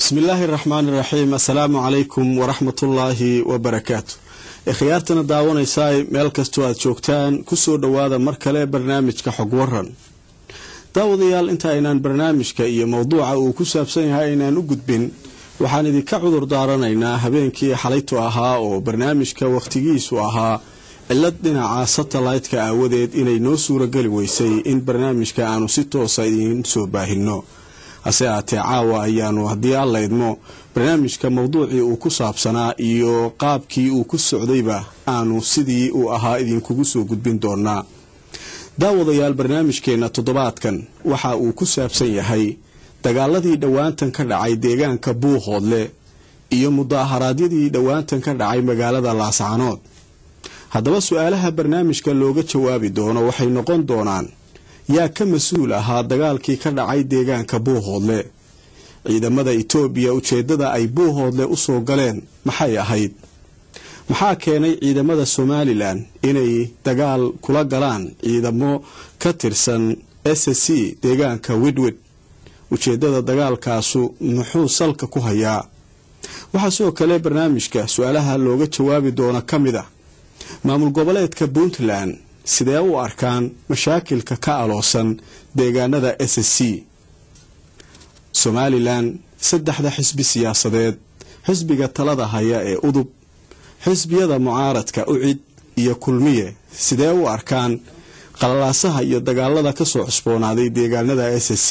bismi illaahi raxmaan iraxiim assalaamu calaykum waraxmatullaahi wabarakaatu ikhyaartana daawanaysaa meel kastoo aad joogtaan kusoo dhowaada mar kale barnaamijka xog waran daawadayaal inta aynaan barnaamijka iyo mowduuca uu ku saabsan yahay aynaan u gudbin waxaan idinka cudur daaranaynaa habeenkii xalaytu ahaa oo barnaamijka wakhtigiisu ahaa cilad dhinaca satellaytka aawadeed inay noo suurageli weysay in barnaamijka aanu si toosa idiin soo baahinno hase aatee caawa ayaanu haddii alla idmo barnaamijka mowduucii uu ku saabsanaa iyo qaabkii uu ku socdayba aanu sidii uu ahaa idinkugu soo gudbin doonaa daawadayaal barnaamijkeenna toddobaadkan waxa uu ku saabsan yahay dagaaladii dhowaantan ka dhacay deegaanka buuhoodle iyo mudaharaadyadii dhowaantan ka dhacay magaalada laascanood haddaba su-aalaha barnaamijka looga jawaabi doono waxay noqon doonaan yaa ka mas-uul ahaa dagaalkii ka dhacay deegaanka buuhoodle ciidamada itoobiya ujeeddada ay buuhoodle u soo galeen maxay ahayd maxaa keenay ciidamada somalilan inay dagaal kula galaan ciidamo ka tirsan s c deegaanka widwid ujeeddada dagaalkaasu muxuu salka ku hayaa waxaa sidoo kale barnaamijka su-aalaha looga jawaabi doono ka mid a maamul goboleedka puntland sidee u arkaan mashaakilka ka aloosan deegaanada s c somalilan saddexda xisbi siyaasadeed xisbiga talada haya ee udub xisbiyada mucaaradka ucid iyo kulmiye sidee u arkaan qalalaasaha iyo dagaalada kasoo cusboonaaday deegaanada s c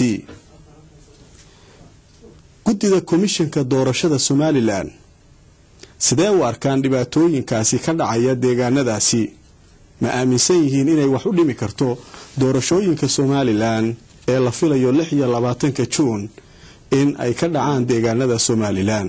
guddida komishanka doorashada somalilan sidee u arkaan dhibaatooyinkaasi ka dhacaya deegaanadaasi ma aaminsan yihiin inay wax u dhimi karto doorashooyinka somalilan ee la filayo lix iyo labaatanka juun in ay ka dhacaan deegaanada somalilan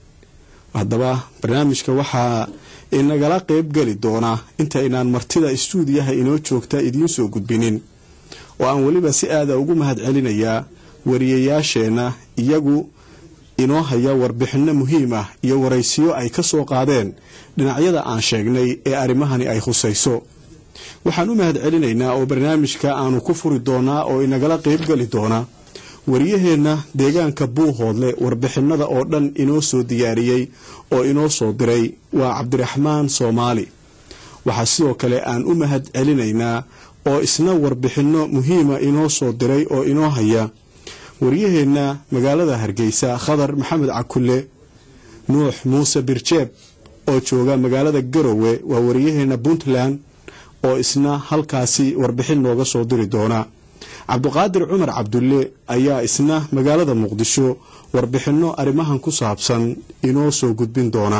haddaba barnaamijka waxaa inagala qeybgeli doona intaynaan martida istuudiyaha inoo joogta idiin soo gudbinin oo aan weliba si aada ugu mahad celinayaa wariyayaasheenna iyagu inoo haya warbixinno muhiim ah iyo waraysiyo ay ka soo qaadeen dhinacyada aan sheegnay ee arrimahani ay khusayso waxaan u mahad celinaynaa oo barnaamijka aanu ku furi doonaa oo inagala qeybgeli doona waryaheenna deegaanka buuhoodle warbixinada oo dhan inoo soo diyaariyey oo inoo soo diray waa cabdiraxmaan soomaali waxaa sidoo kale aan u mahad celinaynaa oo isna warbixinno muhiima inoo soo diray oo inoo haya waryaheenna magaalada hargeysa khadar maxamed cakulle nuux muuse birjeeb oo jooga magaalada garowe waa waryaheenna puntland oo isna halkaasi warbixin nooga soo diri doona cabduqaadir cumar cabdulle ayaa isna magaalada muqdisho warbixinno arrimahan ku saabsan inoo soo gudbin doona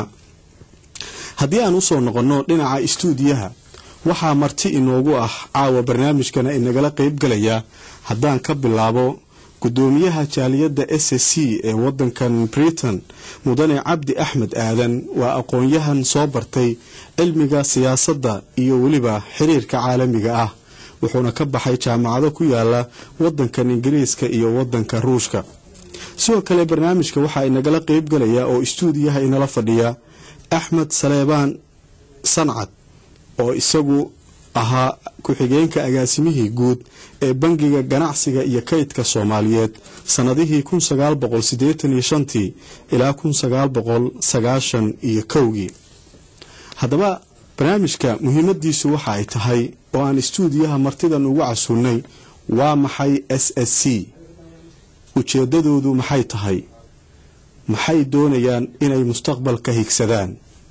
haddii aan usoo noqonno dhinaca istuudiyaha waxaa marti inoogu ah caawa barnaamijkana inagala qeybgalaya haddaan ka bilaabo gudoomiyaha jaaliyadda s c ee wadankan britain mudane cabdi axmed aadan waa aqoon-yahan soo bartay cilmiga siyaasadda iyo weliba xiriirka caalamiga ah wuxuuna ka baxay jaamacado ku yaala wadankan ingiriiska iyo wadanka ruushka sidoo kale barnaamijka waxaa inagala qeybgalaya oo istuudiyaha inala fadhiya axmed saleebaan sancad oo isagu ahaa ku-xigeenka agaasimihii guud ee bangiga ganacsiga iyo kaydka soomaaliyeed sannadihii kun sagaal boqol siddeetan iyo shantii ilaa kun sagaal boqol sagaashan iyo kowgii haddaba barnaamijka muhiimadiisu waxa ay tahay oo aan istuudiyaha martidan ugu casuulnay waa maxay s s c ujeeddadoodu maxay tahay maxay doonayaan inay mustaqbalka higsadaan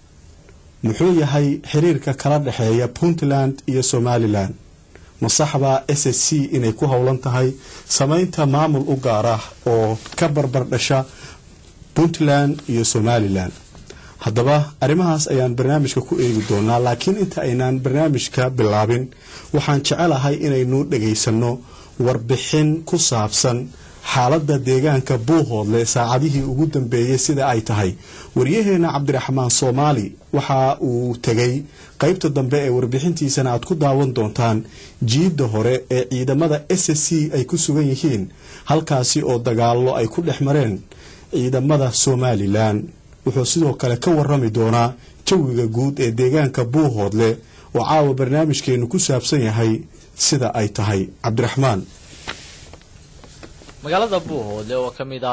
muxuu yahay xiriirka kala dhexeeya puntland iyo somalilan masaxbaa s s c inay ku howlan tahay samaynta maamul u gaar ah oo ka barbar dhasha puntland iyo somalilan haddaba arrimahaas ayaan barnaamijka ku eegi doonaa laakiin inta aynaan barnaamijka bilaabin waxaan jecelahay inaynu dhagaysanno warbixin ku saabsan xaaladda deegaanka buuhoodle saacadihii ugu dambeeyey sida ay tahay waryaheena cabdiraxmaan soomaali waxa uu tegay qaybta dambe ee warbixintiisana aad ku daawan doontaan jiidda hore ee ciidamada s c ay ku sugan yihiin halkaasi oo dagaallo ay ku dhex mareen ciidamada somalilan wuxuu sidoo kale ka warami doonaa jawiga guud ee deegaanka buuhoodle oo caawa barnaamijkeenu ku saabsan yahay sida ay tahay cabdiraxmaan magaalada buuhoodle oo ka mid ah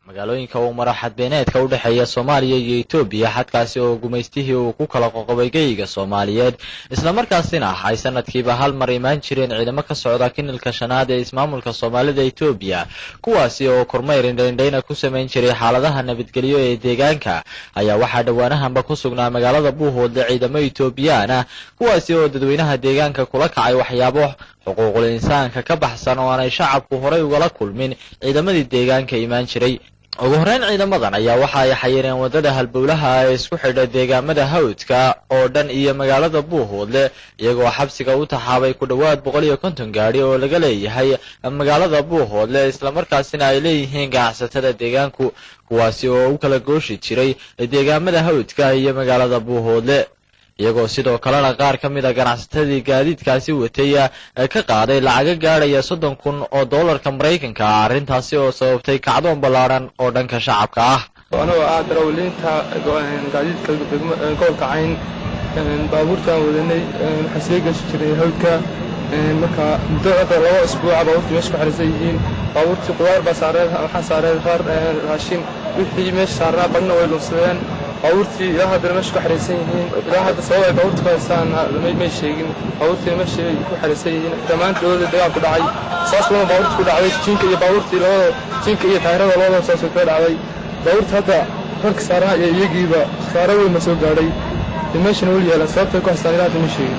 magaalooyinka uu maro xadbeeneedka u dhexeeya soomaaliya iyo etoobiya xadkaasi oo gumaystihii uu ku kala qoqobay geyiga soomaaliyeed islamarkaasina ay sanadkiiba hal mar imaan jireen ciidamo ka socda kinilka shanaad ee ismaamulka soomaalida etoobiya kuwaasi oo kormayr indhaindhayna ku samayn jiray xaaladaha nabadgelyo ee deegaanka ayaa waxaa dhowaanahanba ku sugnaa magaalada buuhoodle ciidamo etoobiyaan ah kuwaasi oo dadweynaha deegaanka kula kacay waxyaabo xuquuqul insaanka ka baxsan oo aanay shacabku horay ugala kulmin ciidamadii deegaanka imaan jiray ugu horreyn ciidamadan ayaa waxa ay xayireen waddada halbowlaha ee isku xidha deegaamada hawdka oo dhan iyo magaalada buuhoodle iyagoo xabsiga u taxaabay ku dhowaad boqol iyo konton gaadhi oo laga leeyahay magaalada buuhoodle islamarkaasina ay leeyihiin ganacsatada deegaanku kuwaasi oo u kala gooshi jiray deegaamada hawdka iyo magaalada buuhoodle iyagoo sidoo kalena qaar ka mid a ganacsatadii gaadiidkaasi watay ka qaaday lacaga gaadhaya soddon kun oo dollarka maraykanka ah arrintaasi oo sababtay kacdoon ballaadhan oo dhanka shacabka ah anagoo ah darawaliinta gaadiidka gobolka cayn baabuurtaan wadanay waxaa sii gashi jiray hawdka marka muddo hadda laba isbuuca baabuurtii meesha ku xarisan yihiin baabuurtii qudaar baa saareed waxaa saareed qaar raashin wixii meesha saarnaa badhna way lunsadeen baabuurtii ilaa haddana meesha ku xariisan yihiin ilaa hadda sabab ay baabuurta ku haystaan may sheegin baabuurtiina meesha ay ku xariisan yihiin dhammaan dowladda dagaal ku dhacay saas lama baabuurta ku dhacday jinka iyo baabuurtii labada jinka iyo taayirada labada saasoo kaga dhacday baabuurta hadda rarka saarnaa iyo iyagiiba khasaaro weyn ma soo gaadhay meeshana weli yaalan sababtay ku haystaan ilaa hadda ma sheegin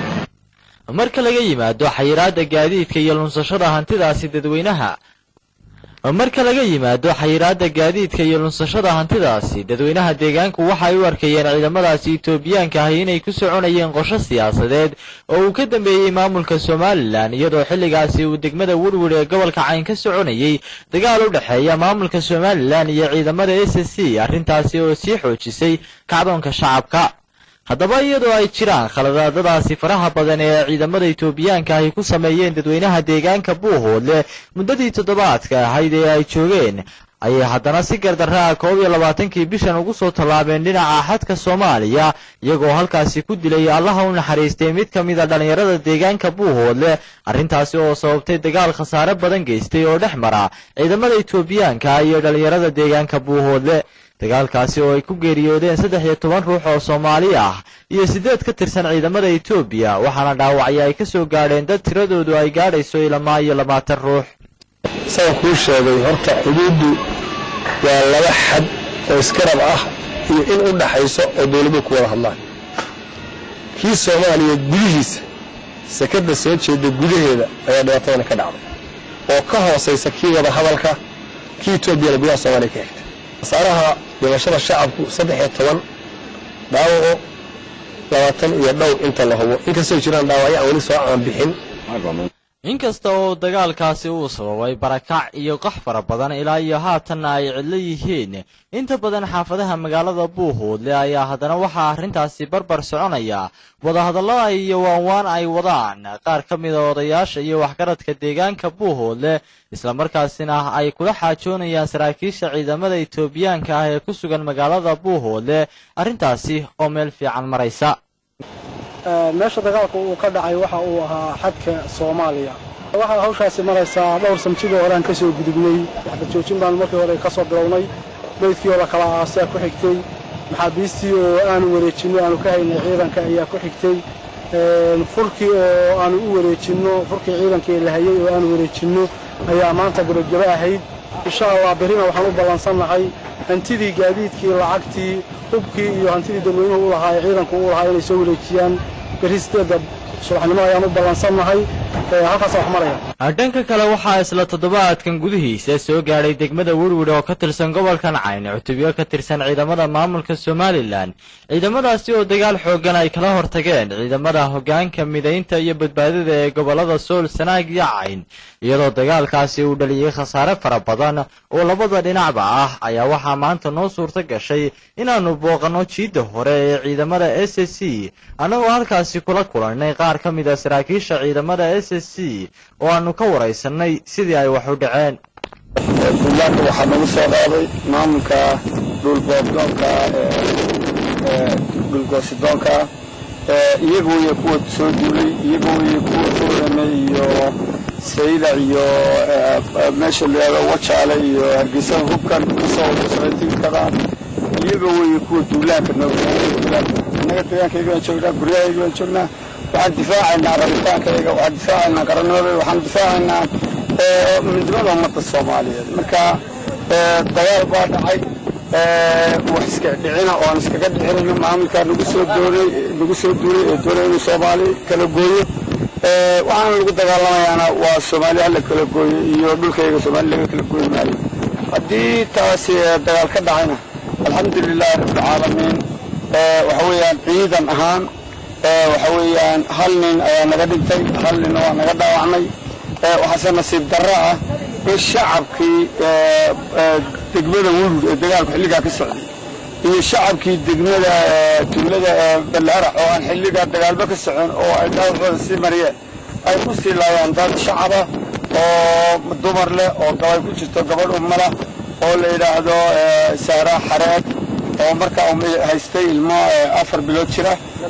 marka laga yimaado xayiraadda gaadiidka iyo lunsashada hantidaasi dadweynaha marka laga yimaado xayiraadda gaadiidka iyo lunsashada hantidaasi dadweynaha deegaanku waxa ay u arkayeen ciidamadaasi etoobiyaanka ahi inay ku soconayeen qorsho siyaasadeed oo uu ka dambeeyey maamulka somalilan iyadoo xilligaasi uu degmada werwer ee gobolka cayn ka soconayey dagaal u dhexeeya maamulka somalilan iyo ciidamada s c arrintaasi oo sii xoojisay kacdoonka shacabka haddaba iyadoo ay jiraan khaladaadadaasi faraha badan ee ciidamada etoobiyaanka ahi ku sameeyeen dadweynaha deegaanka buuhoodle muddadii toddobaadka ahayd ee ay joogeen ayay haddana si gardarraa koob iyo labaatankii bishan ugu soo tallaabeen dhinaca xadka soomaaliya iyagoo halkaasi ku dilay allaha u naxariistay mid ka mid a dhallinyarada deegaanka buuhoodle arrintaasi oo sababtay dagaal khasaare badan geystay oo dhex mara ciidamada etoobiyaanka iyo dhallinyarada deegaanka buuhoodle dagaalkaasi oo ay ku geeriyoodeen saddex iyo toban ruux oo soomaali ah iyo siddeed ka tirsan ciidamada etoobiya waxaana dhaawacyo ay ka soo gaadheen dad tiradoodu ay gaadhayso ilamaa iyo labaatan ruux saan kuu sheegay horta xuduuddu waa laba xad oo iskarab ah iyo in u dhaxayso oo dawladdu ku wada hadlaan kii soomaaliya gudihiisa sekadda soo jeeda gudaheeda ayaa dhibaatadana ka dhacday oo ka hoosaysa kii wada hadalka kii etoobiyana gudaha soomaaliya ka xigta khasaaraha dhimashada shacabku saddex iyo toban dhaawaco labaatan iyo dhowr inta la hubo inkastoo jiraan dhaawacyo aan weli soo aanbixin inkasta oo dagaalkaasi uu sababay barakac iyo qax fara badan ilaa iyo haatanna ay cidlo yihiin inta badan xaafadaha magaalada buuhoodle ayaa haddana waxaa arrintaasi barbar soconaya wadahadallada iyo waanwaan ay wadaan qaar ka mida odayaasha iyo waxgaradka deegaanka buuhoodle islamarkaasina ay kula xaajoonayaan saraakiisha ciidamada etoobiyaanka ah ee ku sugan magaalada buuhoodle arrintaasi oo meel fiican maraysa meesha dagaalka uu ka dhacay waxa uu ahaa xadka soomaaliya waxaa hawshaasi maraysaa dhowr samjidoo hore aan ka soo gudubnay waxba joojin baanu markii hore ka soo bilownay meydkii oo la kala aasaa ku xigtay maxaabiistii oo aanu wareejinno aanu ka haynay ciidanka ayaa ku xigtay furkii oo aanu u wareejinno furkii ciidankii la hayay oo aanu wareejinno ayaa maanta gabagabo ahayd insha allah berrina waxaan u ballansannahay hantidii gaadiidkii lacagtii hubkii iyo hantidii dadweynuhu u lahaa ee ciidanku u lahaa inay soo wareejiyaan berri sideedda subaxnimo ayaan u ballansannahay halkaasa wax maraya dhanka kale waxaa isla toddobaadkan gudihiisa soo gaadhay degmada werwer oo ka tirsan gobolkan cayn cutubyo ka tirsan ciidamada maamulka somalilan ciidamadaasi oo dagaal xooggan ay kala hortageen ciidamada hoggaanka midaynta iyo badbaadada ee gobollada sool sanaag iyo cayn iyadoo dagaalkaasi uu dhaliyey khasaare fara badan oo labada dhinacba ah ayaa waxaa maanta noo suurto gashay inaannu booqanno jiidda hore ee ciidamada s s c annagoo halkaasi kula kulannay qaar ka mid a saraakiisha ciidamada s s c oo aanu ka waraysanay sidii ay wax u dhaceen buntlandka waxaa nagu soo qaaday maamulka dhulboobdoonka dhulgoosidoonka iyaga weye kuwa soo duulay iyaga weye kuwa soo ramay iyo saylac iyo meesha la yihahdo wajaale iyo hargeysa hubkan kasoo wadasanatikada iyaga weeye kuwa duulaanka nooinnaga deegaankayga baan joognaa guryahayga baan joognaa waxaan difaacaynaa rabitaankayga waxaan difaacaynaa qaranimada waxaan difaacaynaa midnimada ummadda soomaaliyeed marka dagaal baa dhacay wax iska dhicina oo aan iskaga dhicinayno maamulkaa nagu soo doonay nagu soo duulay ee doonay inuu soomaali kala gooyo waxaana lagu dagaalamayaana waa soomaali hala kala gooyo iyo dhulkayga soomaali laga kala gooyi maayo haddii taasi dagaal ka dhacayna alxamdulilaahi rabbilcaalamiin waxa weeyaan ciidan ahaan waxa weeyaan hal nin ayaa naga dhintay hal nin waa naga dhaawacnay waxaase nasiib darro ah in shacabkii degmada wulud ee dagaalku xilligaa ka socday iyo shacabkii degmada tuulada ballaarax oo aan xilligaa dagaalba ka socon oo ay dhaawacooda sii mariyeen ay ku sii laayaan dad shacaba oo dumar leh oo gabay ku jirto gabadh umala oo la yidhaahdo sahraa xareed oo markaa haystay ilmo afar bilood jira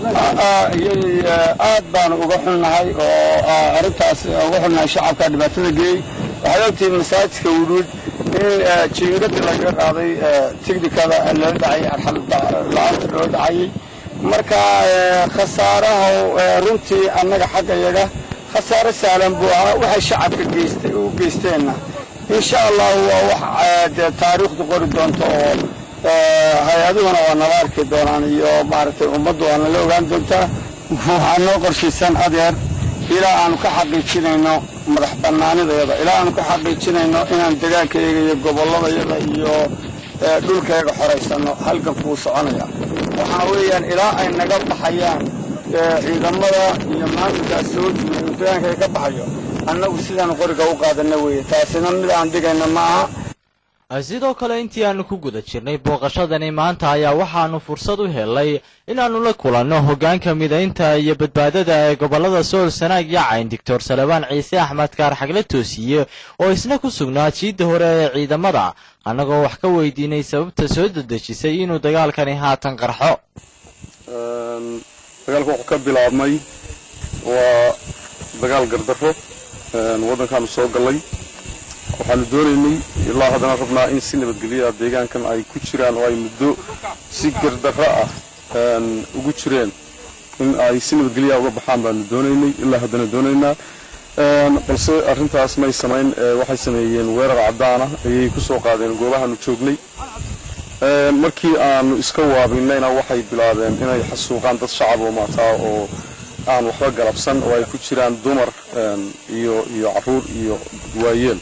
aad baanu uga xunnahay oo arrintaas uga xunnahay shacabka dhibaatada geeyey waxaad ogtihiin masaajidka wudhuud in jiingadii lagaga qaaday tignikada loo dhacayay arxal la-aanta loo dhacayay marka khasaaraha runtii annaga xagga yaga khasaare sahlan buu ahaa waxay shacabka geystay u geysteenna insha allahu waa wax dee taariikhdu qori doonto oo hay-aduhuna waa nala arki doonaan iyo maaragtay ummaddu waa nala ogaan doontaa waxaa noo qorshaysan adeer ilaa aanu ka xaqiijinayno madax bannaanidayada ilaa aanu ka xaqiijinayno inaan degaankayaga iyo gobolladayada iyo dhulkayaga xoraysanno halgan kuu soconaya waxaa weeyaan ilaa ay naga baxayaan ciidamada iyo maamulkaas soo duulay uu degaankayaga ka baxayo annagu sidaanu qoriga u qaadana weeye taasina mid aan dhigayna ma aha sidoo kale intii aanu ku guda jirnay booqashadani maanta ayaa waxaanu fursad u helay inaannu la kulanno hoggaanka midaynta iyo badbaadada ee gobollada sool sanaag iyo cayn doctor salebaan ciise axmed kaar xagle toosiye oo isna ku sugnaa jiidda hore ee ciidamada annagoo wax ka weydiinay sababta soo dedejisay inuu dagaalkani haatan qarxo dagaalka wuxuu ka bilaabmay waa dagaal gardarro waddankaanu soo gallay waxaanu doonaynay ilaa haddana rabnaa in si nabadgelya deegaankan ay ku jiraan oo ay muddo si gardarro ah ugu jireen in ay si nabadgelya uga baxaan baanu doonaynay ilaa haddana doonaynaa balse arrintaas may samayn waxay sameeyeen weerar caddaana ayay ku soo qaadeen goobahaanu joognay markii aanu iska waabinayna waxay bilaabeen inay xasuuqaan dad shacab oo maataa oo aan waxba galabsan oo ay ku jiraan dumar iyo iyo carruur iyo waayeel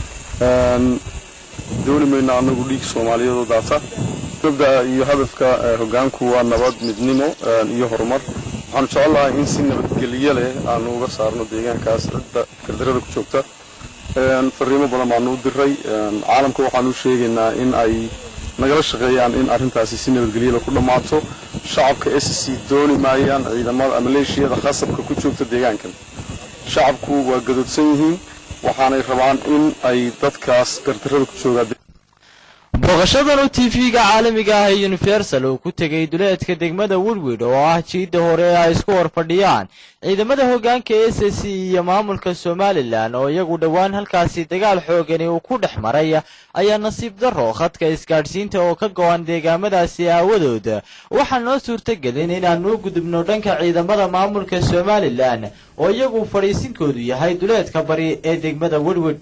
dooni mayno annagu dhiig soomaaliyeed oo daata gabda iyo hadafka hoggaanku waa nabad midnimo iyo horumar waxaanu jecel lahay in si nabadgelyo leh aanu uga saarno deegaankaas cidda gardarada ku joogta fariimo badan baanu u diray caalamka waxaanu u sheegaynaa in ay nagala shaqeeyaan in arrintaasi si nabadgelyada ku dhammaato shacabka s c dooni maayaan ciidamada maleeshiyada khasabka ku joogta deegaankan shacabku waa gadoodsan yihiin waxaanay rabaan in ay dadkaas gardarada ku joogaan booqashadan u t v-ga caalamiga ah ee universal uu ku tegay duleedka degmada woodwid oo ah jiidda hore ee ay isku hor fadhiyaan ciidamada hoggaanka s c iyo maamulka somalilan oo iyagu dhowaan halkaasi dagaal xoogani uu ku dhex maray ayaa nasiib darro khadka isgaadhsiinta oo ka go-an deegaamadaasi aawadood waxaa noo suurtagelin inaanu u gudubno dhanka ciidamada maamulka somalilan oo iyagu fadhiisinkoodu yahay duleedka bari ee degmada woodwid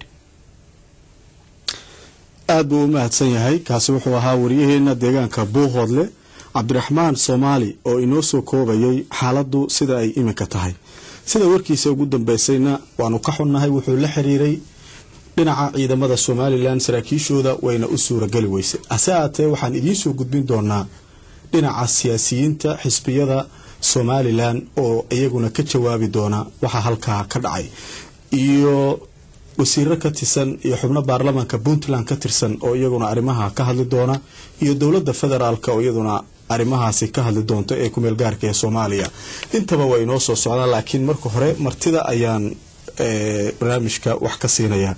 aad buu u mahadsan yahay kaasi wuxuu ahaa waryaheena deegaanka buuhoodle cabdiraxmaan soomaali oo inoo soo koobayay xaaladdu sida ay iminka tahay sida warkiisa ugu dambeysayna waanu ka xunnahay wuxuu la xiriiray dhinaca ciidamada somalilan saraakiishooda wayna u suurageli weysay hase aatee waxaan idiinsoo gudbin doonaa dhinaca siyaasiyiinta xisbiyada somalilan oo iyaguna ka jawaabi doona waxa halkaa ka dhacay iyo wasiiro ka tirsan iyo xubno baarlamaanka puntland ka tirsan oo iyaguna arrimaha ka hadli doona iyo dowladda federaalk oo iyaduna arrimahaasi ka hadli doonto ee kumeel gaarka ee soomaaliya intaba waa inoo soo socdaan laakiin marka hore martida ayaan barnaamijka wax ka siinaya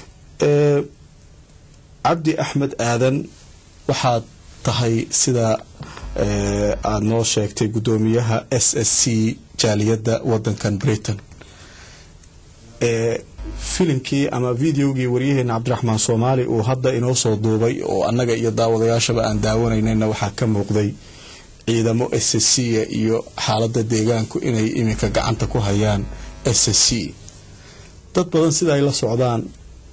cabdi axmed aadan waxaad tahay sida aada noo sheegtay guddoomiyaha s s c jaaliyadda wadankan britain filimkii ama videogii waryaheena cabdiraxmaan soomaali uu hadda inoo soo duubay oo annaga iyo daawadayaashaba aan daawanaynayna waxaa ka muuqday ciidamo s c iyo xaalada deegaanku inay iminka gacanta ku hayaan s c dad badan sida ay la socdaan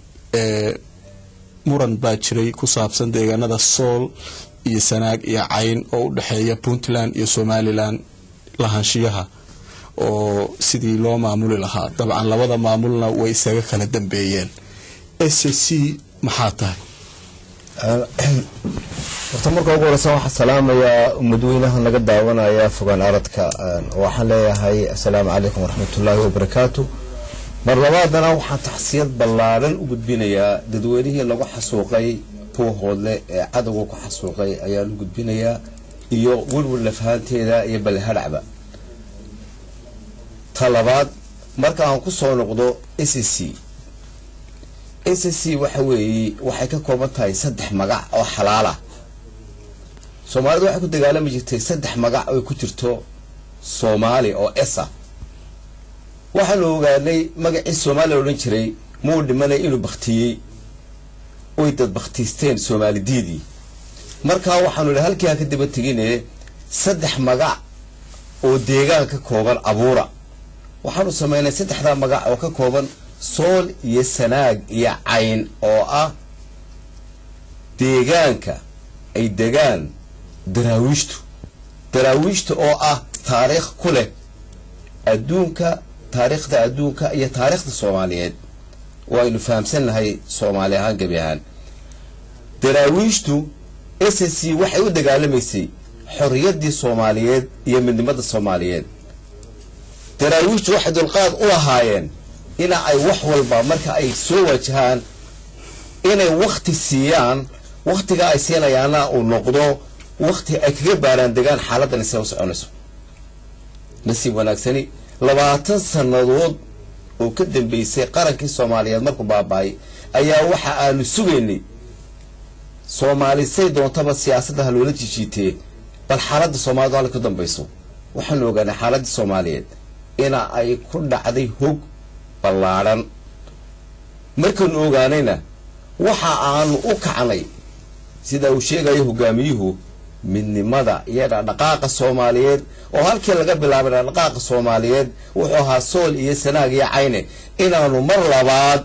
muran baa jiray ku saabsan deegaanada sool iyo sanaag iyo cayn oo u dhexeeya puntland iyo somalilan lahaanshiyaha oo sidii loo maamuli lahaa dabcan labada maamulna way isaga kala dambeeyeen s c maxaa tahay horta marka ugu horeysa waxaa salaamayaa mudweynaha naga daawanaya fogaan aradka waxaan leeyahay assalaamu calaykum waraxmatullaahi wabarakaatu mar labaadana waxaan taxsiyad ballaaran u gudbinayaa dadweynihii lagu xasuuqay puuhoodle ee cadowga ku xasuuqay ayaan u gudbinayaa iyo welwel lafahanteeda iyo balhadhacba ta labaad marka aan ku soo noqdo s c s c waxa weeye waxay ka kooban tahay saddex magac oo xalaala soomaalidu waxay ku dagaalami jirtay saddex magac oy ku jirto soomaali oo esa waxaanu ogaanay magacii soomaaliya la odhan jiray muu dhimanay inuu baktiyey oy dad baktiisteen soomaalidiidii markaa waxaanu idhi halkii ha ka daba tegine saddex magac oo deegaan ka kooban abuura waxaanu samaynay saddexdaa magac oo ka kooban sool iyo sanaag iyo cayn oo ah deegaanka ay degaan daraawiishtu daraawiishta oo ah taariikh ku leh adduunka taariikhda adduunka iyo taariikhda soomaaliyeed waynu fahamsannahay soomaali ahaan gebi ahaan daraawiishtu s c waxay u dagaalamaysay xorriyaddii soomaaliyeed iyo midnimada soomaaliyeed daraawiishtu waxay dulqaad u lahaayeen ina ay wax walba marka ay soo wajahaan inay wakhti siiyaan wakhtiga ay siinayaana uu noqdo wakhti ay kaga baaraan degaan xaaladdan isee u soconayso nasiib wanaagsani labaatan sannadood oo ka dambeysay qarankii soomaaliyeed markuu baaba-ay ayaa waxa aanu sugaynay soomaali say doontaba siyaasadda ha loola jijiitee bal xaaladda soomaaliyed halka ka dambayso waxaanu ogaanay xaaladdii soomaaliyeed ina ay ku dhacday hog ballaadhan markaanu ogaanayna waxa aanu u kacnay sida uu sheegayo hogaamiyuhu midnimada iyo dhaqdhaqaaqa soomaaliyeed oo halkii laga bilaabay dhaqdhaqaaqa soomaaliyeed wuxuu ahaa sool iyo sanaag iyo cayne inaanu mar labaad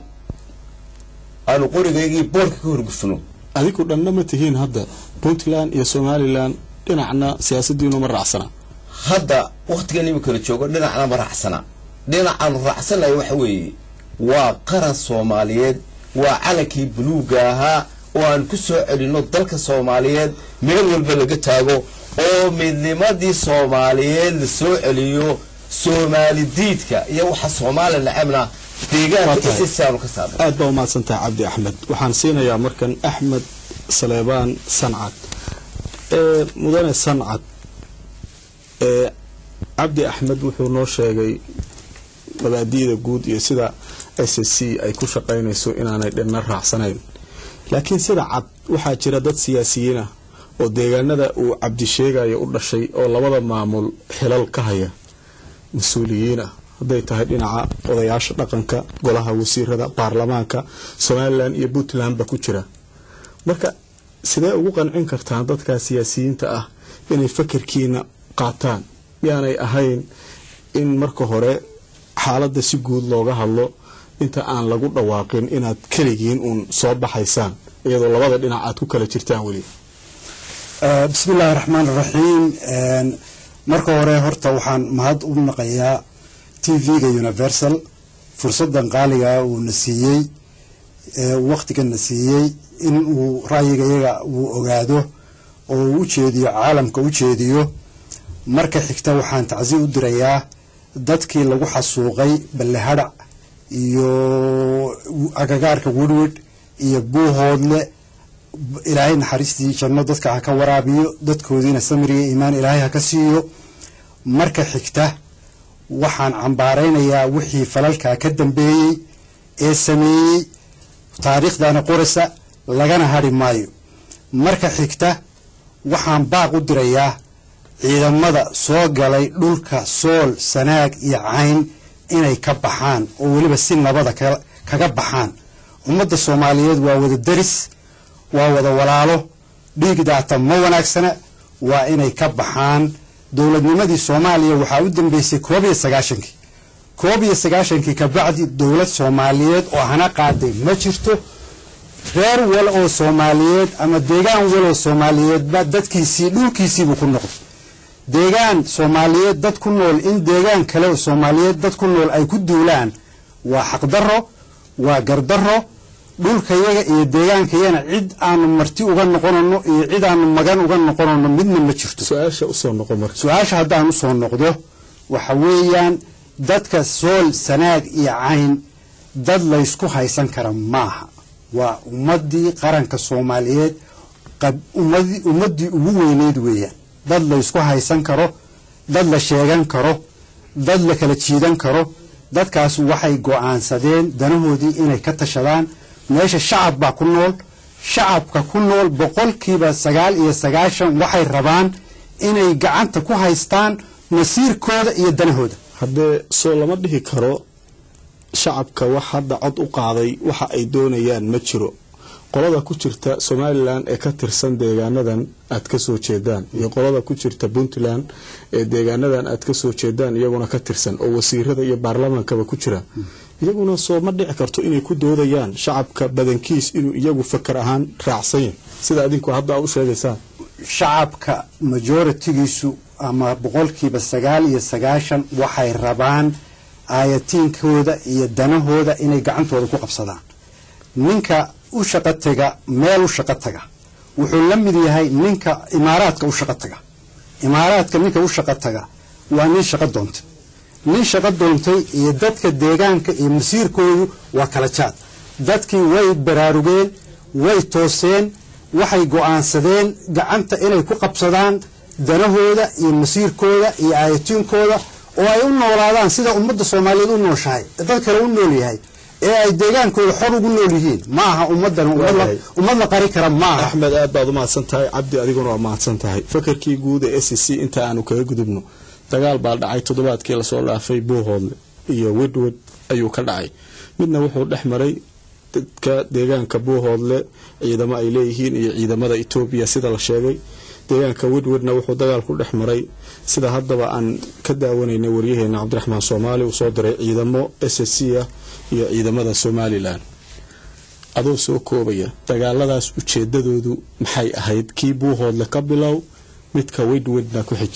aanu qorigaygii boorka ka horgufno adigu dhanna ma tihiin hadda puntland iyo somalilan dhinacna siyaasadiinu ma raacsana hadda wakhtigan iminkala joogo dhinacna ma raacsana dhinacaanu raacsanayo waxa weeye waa qaran soomaaliyeed waa calankii buluugga ahaa oo aan ku soo celinno dalka soomaaliyeed meel walba laga taago oo midnimadii soomaaliyeed la soo celiyo soomaali diidka iyo waxa soomaali nacabna deegaanka isisaanu ka saarno aad baa umahadsantahay cabdi axmed waxaan siinayaa markan axmed saleebaan sancad ee mudane sancad ee cabdi axmed wuxuu noo sheegay mabaadi'da guud iyo sida s c ay ku shaqaynayso inaanay dhinna raacsanayn laakiin sida cad waxaa jira dad siyaasiyiin ah oo deegaanada uu cabdi sheegayo u dhashay oo labada maamul xilal ka haya mas-uuliyiin ah hadday tahay dhinaca odayaasha dhaqanka golaha wasiirada baarlamaanka somalilan iyo puntlandba ku jira marka sidee ugu qancin kartaan dadkaa siyaasiyiinta ah inay fakarkiina qaataan miyaanay ahayn in marka hore xaaladda si guud looga hadlo inta aan lagu dhawaaqin inaad keligiin uun soo baxaysaan iyadoo labada dhinac aad ku kala jirtaan weli bismi illaahi raxmaan iraxiim marka hore horta waxaan mahad u naqayaa t v-ga universal fursadan qaaligaa uuna siiyey waktigana siiyey in uu ra'yiga iyaga uu ogaado oo uu ujeediyo caalamka u jeediyo marka xigta waxaan tacsi u dirayaa dadkii lagu xasuuqay ballehadhac iyo agagaarka werwed iyo buuhoodle ilaahay naxariistii janno dadka ha ka waraabiyo dadkoodiina samiriya iimaan ilaahay ha ka siiyo marka xigta waxaan cambaaraynayaa wixii falalkaa ka dambeeyey ee sameeyey taariikhdana qoraysa lagana hadhi maayo marka xigta waxaan baaq u dirayaa ciidamada soo galay dhulka sool sanaag iyo cayn inay ka baxaan oo weliba si nabada kaga baxaan ummadda soomaaliyeed waa wada deris waa wada walaalo dhiig daata ma wanaagsana waa inay ka baxaan dowladnimadii soomaaliya waxaa u dambeysay koob iyo sagaashankii koob iyo sagaashankii kabacdi dowlad soomaaliyeed oo hana qaaday ma jirto reer wal oo soomaaliyeed ama deegaan wal oo soomaaliyeedba dadkiisii dhulkiisiibuu ku noqday deegaan soomaaliyeed dad ku nool in deegaan kale oo soomaaliyeed dad ku nool ay ku duulaan waa xaqdarro waa gardarro dhulkayaga iyo deegaankayana cid aanu marti uga noqonano iyo cid aanu magan uga noqonano midna ma jirto su-aasha usoo noqo marka su-aasha haddaan usoo noqdo waxa weeyaan dadka sool sanaag iyo cayn dad laysku haysan kara maaha waa ummaddii qaranka soomaaliyeed ummaddii ugu weyneyd weeyaan dad laysku haysan karo dad la sheegan karo dad la kala jiidan karo dadkaas waxay go'aansadeen danahoodii inay ka tashadaan meesha shacab baa ku nool shacabka ku nool boqolkiiba sagaal iyo sagaashan waxay rabaan inay gacanta ku haystaan masiirkooda iyo danahooda haddee soo lama dhihi karo shacabka wax hadda cod u qaaday waxa ay doonayaan ma jiro qolada ku jirta somalilan ee ka tirsan deegaanadan aad ka soo jeedaan iyo qolada ku jirta puntland ee deegaanadan aad ka soo jeedaan iyaguna ka tirsan oo wasiirada iyo baarlamaankaba ku jira iyaguna soo ma dhici karto inay ku doodayaan shacabka badankiis inuu iyagu fakar ahaan raacsan yahay sida adinku hadda u sheegaysaan shacabka majoritigiisu ama boqolkiiba sagaal iyo sagaashan waxay rabaan aayatiinkooda iyo danahooda inay gacantooda ku qabsadaan ninka u shaqo tega meel u shaqo taga wuxuu la mid yahay ninka imaaraadka u shaqo taga imaaraadka ninka u shaqo taga waa nin shaqo doontay nin shaqo doontay iyo dadka deegaanka iyo masiirkoodu waa kala jaad dadkii way baraarugeen way tooseen waxay go'aansadeen gacanta inay ku qabsadaan danahooda iyo masiirkooda iyo aayatiinkooda oo ay u noolaadaan sida ummadda soomaaliyeed u nooshahay dad kale u nool yahay ee ay deegaankooda xor ugu nool yihiin ma aha ummaddan ummad la qari kara ma aha axmed aad baad u mahadsan tahay cabdi adiguna waa mahadsan tahay fakarkii guud ee s c inta aanu kaga gudubno dagaal baa dhacay toddobaadkii lasoo dhaafay buuhoodle iyo wedwed ayuu ka dhacay midna wuxuu dhex maray dadka deegaanka buuhoodle ciidamo ay leeyihiin iyo ciidamada etoobiya sida la sheegay deegaanka wedwedna wuxuu dagaal ku dhex maray sida haddaba aan ka daawanaynay waryaheena cabdiraxmaan soomaali uu soo diray ciidamo s c ah iyo ciidamada somalilan adoo soo koobaya dagaaladaas ujeedadoodu maxay ahayd kii buuhoodle ka bilow midka wedwedna ku xij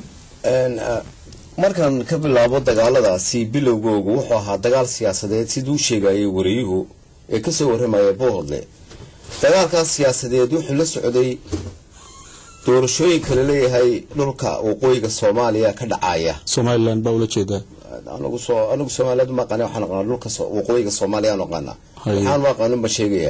markaan ka bilaabo dagaaladaasi bilowgoogu wuxuu ahaa dagaal siyaasadeed siduu sheegayay wariyuhu ee kasoo warramaya buuhoodle dagaalkaas siyaasadeed wuxuu la socday doorashooyinka laleeyahay dhulka waqooyiga soomaaliya ka dhacaya somalilan baa ula jeedaa anigu soo anigu soomaaliyeed ma aqaana waxaan aqaana dhulka waqooyiga soomaaliya aan aqaana waxaan ma aqaanin ba sheegaya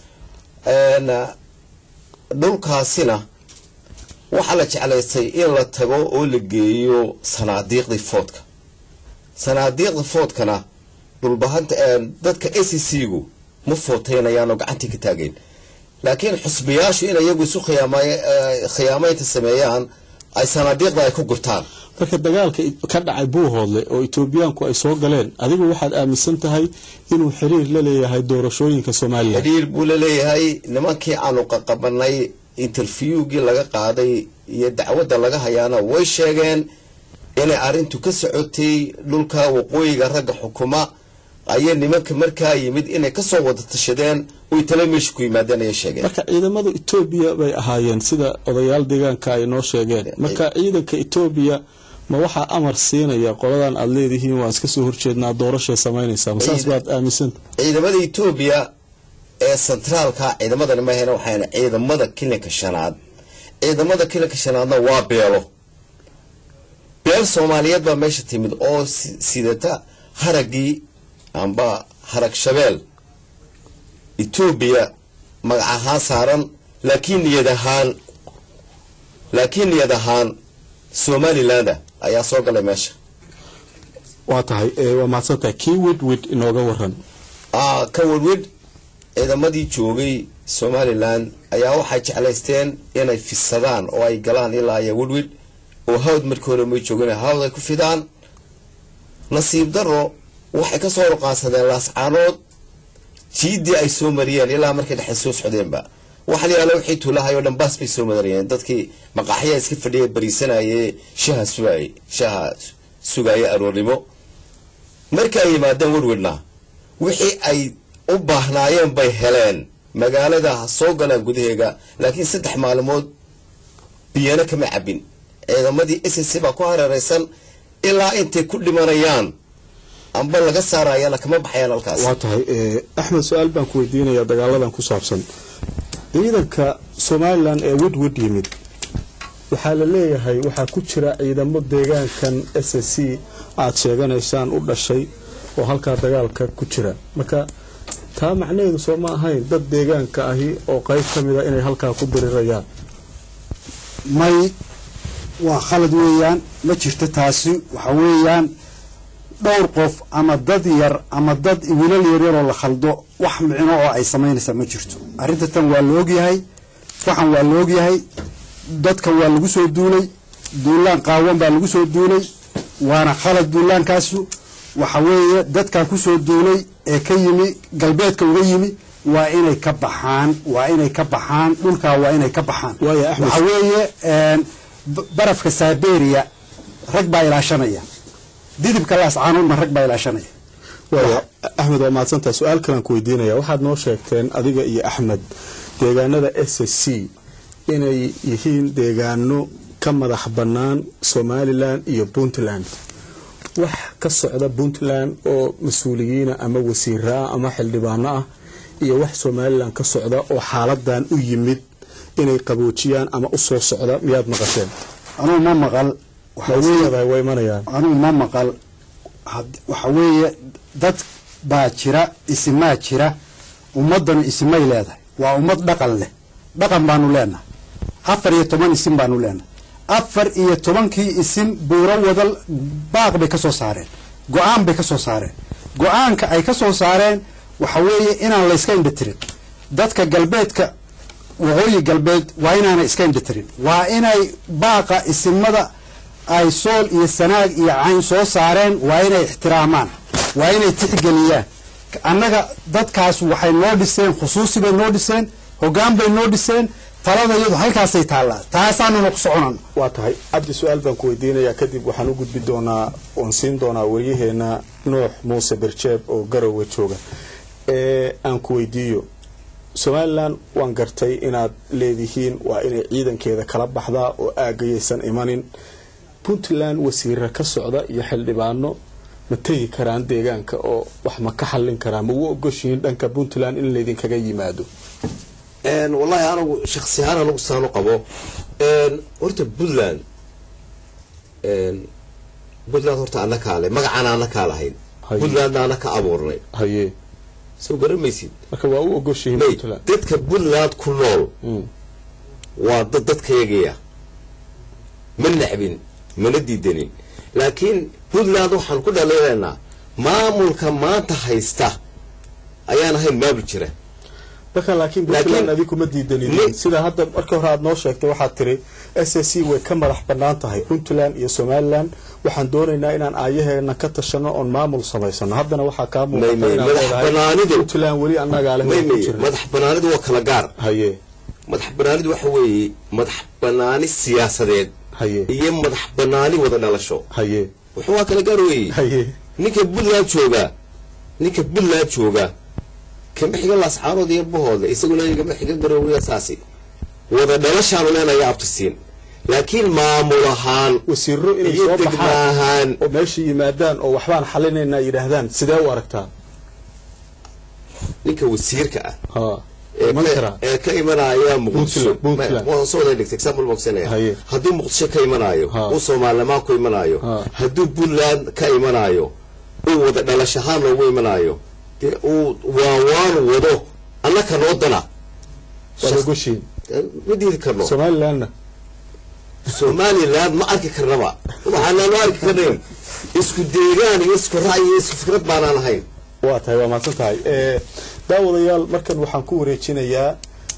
dhulkaasina waxaa la jeclaystay in la tago oo la geeyo sanaadiiqdii foodka sanaadiiqda foodkana dhulbahanta dadka a c c gu ma footeynayaan oo gacantii ka taageen laakiin xusbiyaashu in iyagu isu khiyaamaynta sameeyaan ay sanaadiiqda ay ku gurtaan marka dagaalka ka dhacay buuhoodle oo etoobiyaanku ay soo galeen adigu waxaad aaminsan tahay inuu xiriir la leeyahay doorashooyinka somalilan xiriir buu la leeyahay nimankii aanu qaqabanay interviewgii laga qaaday iyo dacwadda laga hayaana way sheegeen inay arrintu ka socotay dhulka waqooyiga ragga xukuma ayay nimanka markaa yimid inay kasoo wada tashadeen oy tala meesha ku yimaadeen ayay sheegeen marka ciidamada etoobiya bay ahaayeen sida odayaal deegaanka ay noo sheegeen marka ciidanka etoobiya ma waxaa amar siinaya qoladan aada leedihiin waan iska soo horjeednaa doorashay samaynaysaa masaas baad aaminsanta ciidamada etoobiya ee sentraalka ciidamadani mahayna waxayna ciidamada kilinka shanaad ciidamada kilinka shanaadna waa beelo beel soomaaliyeed baa meesha timid oo sidata haragii amba harag shabeel etoobiya magac ahaan saaran laakiin niyad ahaan laakiin niyad ahaan somalilanda ayaa soo galay meesha waa tahay waa mahadsan tahay kii wedwed inooga waran ka wedwed ciidamadii joogay somalilan ayaa waxay jeclaysteen inay fisadaan oo ay galaan ilaa iyo wedwed oo hawd markii hore may joogin hawd ay ku fidaan nasiib daro waxay kasoo ruqaansadeen laascaanood jiidii ay soo mariyeen ilaa markay dhexe soo socdeenba waxa la yaala wixii tuulahay oo dhan baas bay soo madarayeen dadkii maqaaxyaa iska fadhiya bariisanaye shaha sugaayey shaha sugaaya aroornimo marka ay yimaadeen werwedna wixii ay u baahnaayeen bay heleen magaalada ha soo galaan gudaheega laakiin saddex maalmood biyana kama cabin ciidamadii s c baa ku hareeraysan ilaa intay ku dhimanayaan amba laga saarayana kama baxayaan halkaas waa tahay axmed su-aal baan ku weydiinayaa dagaaladan ku saabsan ciidanka somalilan ee wedwed yimid waxaa la leeyahay waxaa ku jira ciidamo deegaankan s c aada sheeganaysaan u dhashay oo halkaa dagaalka ku jira marka taa macnaheedu soo ma ahayn dad deegaanka ahi oo qayb ka mid a inay halkaa ku dirirayaan may waa khalad weeyaan ma jirto taasi waxa weeyaan dhowr qof ama dad yar ama dad wiilal yaryaroo la khaldo wax micno oo ay samaynaysaa ma jirto arrinta tan waa la ogyahay waxan waa la ogyahay dadkan waa lagu soo duulay duulaan qaawan baa lagu soo duulay waana khalad duulaankaasu waxa weeye dadkaa kusoo duulay ee ka yimi galbeedka uga yimi waa inay ka baxaan waa inay ka baxaan dhulkaa waa inay ka baxaan Waaya, Axmed. waxa weeye een, b- barafka saberia rag baa ilaashanaya didibka laascaanoodna rag baa ilaashanaya waaya axmed waa mahadsantaha su-aal kalaan ku weydiinaya waxaad noo sheegteen adiga iyo axmed deegaanada s c inay yihiin deegaano ka madax bannaan somalilan iyo puntland wax ka socda puntland oo mas-uuliyiina ama wasiiraa ama xildhibaano ah iyo wax somalilan ka socda oo xaaladan u yimid inay qaboojiyaan ama u soo socda miyaad maqasheen anugu ma maqal waxa ma weeye isleedahay way imanayaan anugu ma maqal had- waxa weeye dad baa jira isimaa jira ummaddanu isimay leedahay waa ummad dhaqan leh dhaqan baanu leenahay afar iyo toban isim baanu leenahay afar iyo tobankii isim buuro wadal baaq bay ka soo saareen go-aan bay ka soo saareen go-aanka ay ka soo saareen waxa weeye inaan layska indhatirin dadka galbeedka waqooyi galbeed waa inaanay iska indhatirin waa inay baaqa isimada ay sool iyo sanaag iyo cayn soo saareen waa inay ixtiraamaan waa inay tixgeliyaan annaga dadkaas waxay noo dhiseen khusuusi bay noo dhiseen hoggaan bay noo dhiseen talada iyadu halkaasay taallaa taasaanuna ku soconana waa tahay cabdi su-aal baan ku weydiinayaa kadib waxaan u gudbi doonaa oon siin doonaa waryaheena nuux muuse berjeeb oo garowe jooga ee aan ku weydiiyo somalilan waan gartay inaad leedihiin waa inay ciidankeeda kala baxdaa oo aagayaysan imanin puntland wasiira ka socda iyo xildhibaano ma tegi karaan deegaanka oo wax ma ka xallin karaan ma u ogoshihiin dhanka puntland in laydinkaga yimaado Een, wallahi anigu shaksi ahaan anigu saan u qabo Een, horta puntland een, puntland horta ana kaale magacaan ana kaa lahayn Haye. puntlandna ana ka abuurnay haye soo garamaysid marka waa u ogoshihiin may puntland dadka puntland ku nool Mm. waa dad dadkayagaya ma necbin mana diidanin laakiin puntland waxaan ku dhaliilaynaa maamulka maanta haysta ayaan ahayn maamul jira marka laakiin Laakiin- puntland adi kuma diidanin Ni- sida hadda marka hore aad noo sheegtay waxaad tiri s c way ka madax bannaan tahay puntland iyo somaliland waxaan doonaynaa inaan aayaheena ka tashano oon maamul samaysano haddana waxaa kaa May- muuqata may, inaad madax leedahay bannaanidu- puntland weli annagaa leh may waan ku may jirna madax banaanidu waa kala gaar haye madax banaanidu waxa weeye madax banaani siyaasadeed haye iyo madax banaani wada dhalasho haye wuxuu waa kala gaar weeye haye ninka puntland jooga ninka puntland jooga kama xiga laascaanood iyo bahooda isaguna kama xiga garoowiya saasi wada dhalashaanu leenaya abtisiin laakiin maamul ahaan wasiiro inay iyo soo degma baxaan ahaan oo meesha yimaadaan oo waxbaan xalinaynaa yidhaahdaan sidee u aragtaa ninka wasiirka ah ha ee iman ka- karaa ee ka imanaya muqdisho Puntland, Puntland. Ma- waan soo wada dhigtay example boxinaya Haye. hadduu muqdisho ka imanayo Ha. uu soomaalnimaan ku imanayo Ha. hadduu puntland ka imanayo uu wada dhalashahaan loogu imanayo dee uu waawaan wado annaka noo dana waad Shaqs- ogoshihiin ma diidi karno somalilandna somaliland ma arki karnaba waxaanaanu arki karnayn isku deegaan iyo isku ra'yi iyo isku fikrad baanaan ahayn waa tahay waa mahadsan tahay Eh, daawadayaal markan waxaan ku wareejinayaa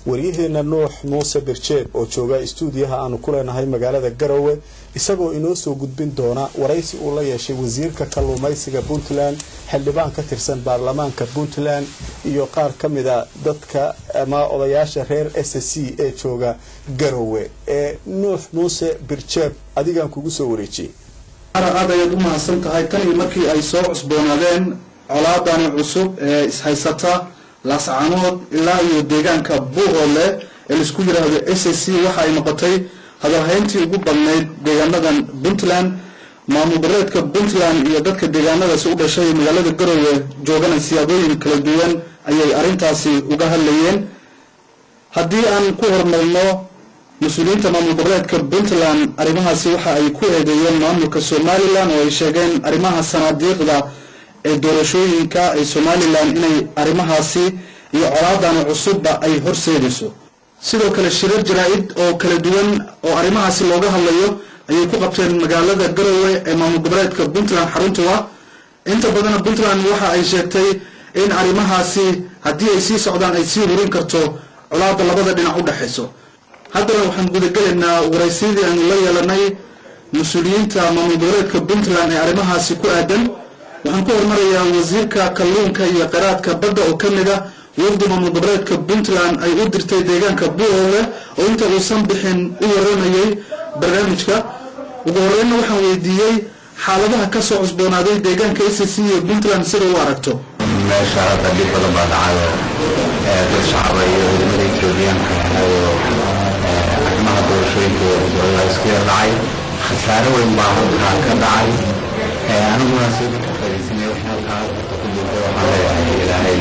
waryaheena nuux muuse birjeed oo jooga istuudiyaha aanu ku leenahay magaalada garowe isagoo inoo soo gudbin doona waraysi uu la yeeshay wasiirka kalluumaysiga puntland xildhibaan ka tirsan baarlamaanka puntland iyo qaar ka mida dadka ama odayaasha reer s c ee jooga garowe ee nuux muuse birjeed adigaan kugu soo wareejiyey aad ayaad u mahadsan tahay tan iyo markii ay soo cusboonaadeen colaadani cusub ee ishaysata laascanood ilaa iyo deegaanka buuhoodle ee laisku yidhaahdo s c waxa ay noqotay hadalhayntii ugu badnayd deegaanadan puntland maamul goboleedka puntland iyo dadka deegaanadaasi u dhashay magaalada garowe joogana siyaabooyin kala duwan ayay arrintaasi uga hadlayeen haddii aan ku hormarno mas-uuliyiinta maamul goboleedka puntland arrimahaasi waxa ay ku eedeeyeen maamulka somalilan oo ay sheegeen arrimaha sanaadiiqda ee doorashooyinka ee somalilan inay arrimahaasi iyo colaadani cusubba ay horseedayso sidoo kale shirar jaraa-id oo kala duwan oo arrimahaasi looga hadlayo ayay ku qabteen magaalada garowe ee maamul goboleedka puntland xaruntu ah inta badana puntland waxa ay sheegtay in arrimahaasi haddii ay sii socdaan ay sii hurin karto colaada labada dhinac u dhexayso haddana waxaan gudagelaynaa waraysyadii aanu la yeelanay mas-uuliyiinta maamul goboleedka puntland ee arrimahaasi ku aadan waxaan ku hormarayaa wasiirka kalluunka iyo qiraadka badda oo ka mid a wafdi maamul goboleedka puntland ay u dirtay deegaanka buuhoole oo inta uusan bixin u waramayay barnaamijka ugu horreynna waxaan weydiiyey xaaladaha ka soo cusboonaaday deegaanka s c iyo puntland sida u aragto meesha hadda dhib badan baa dhacayo dad shacaba iyo ciidamada etoobiyaanka ahayo arrimaha doorashooyinka dowlada isku yar dhacay khasaare weyn baa halkaa ka dhacay aniguna si ka faaidaysanay wixii halkaa horta ku jirtay waxaan leeyahay ilaahay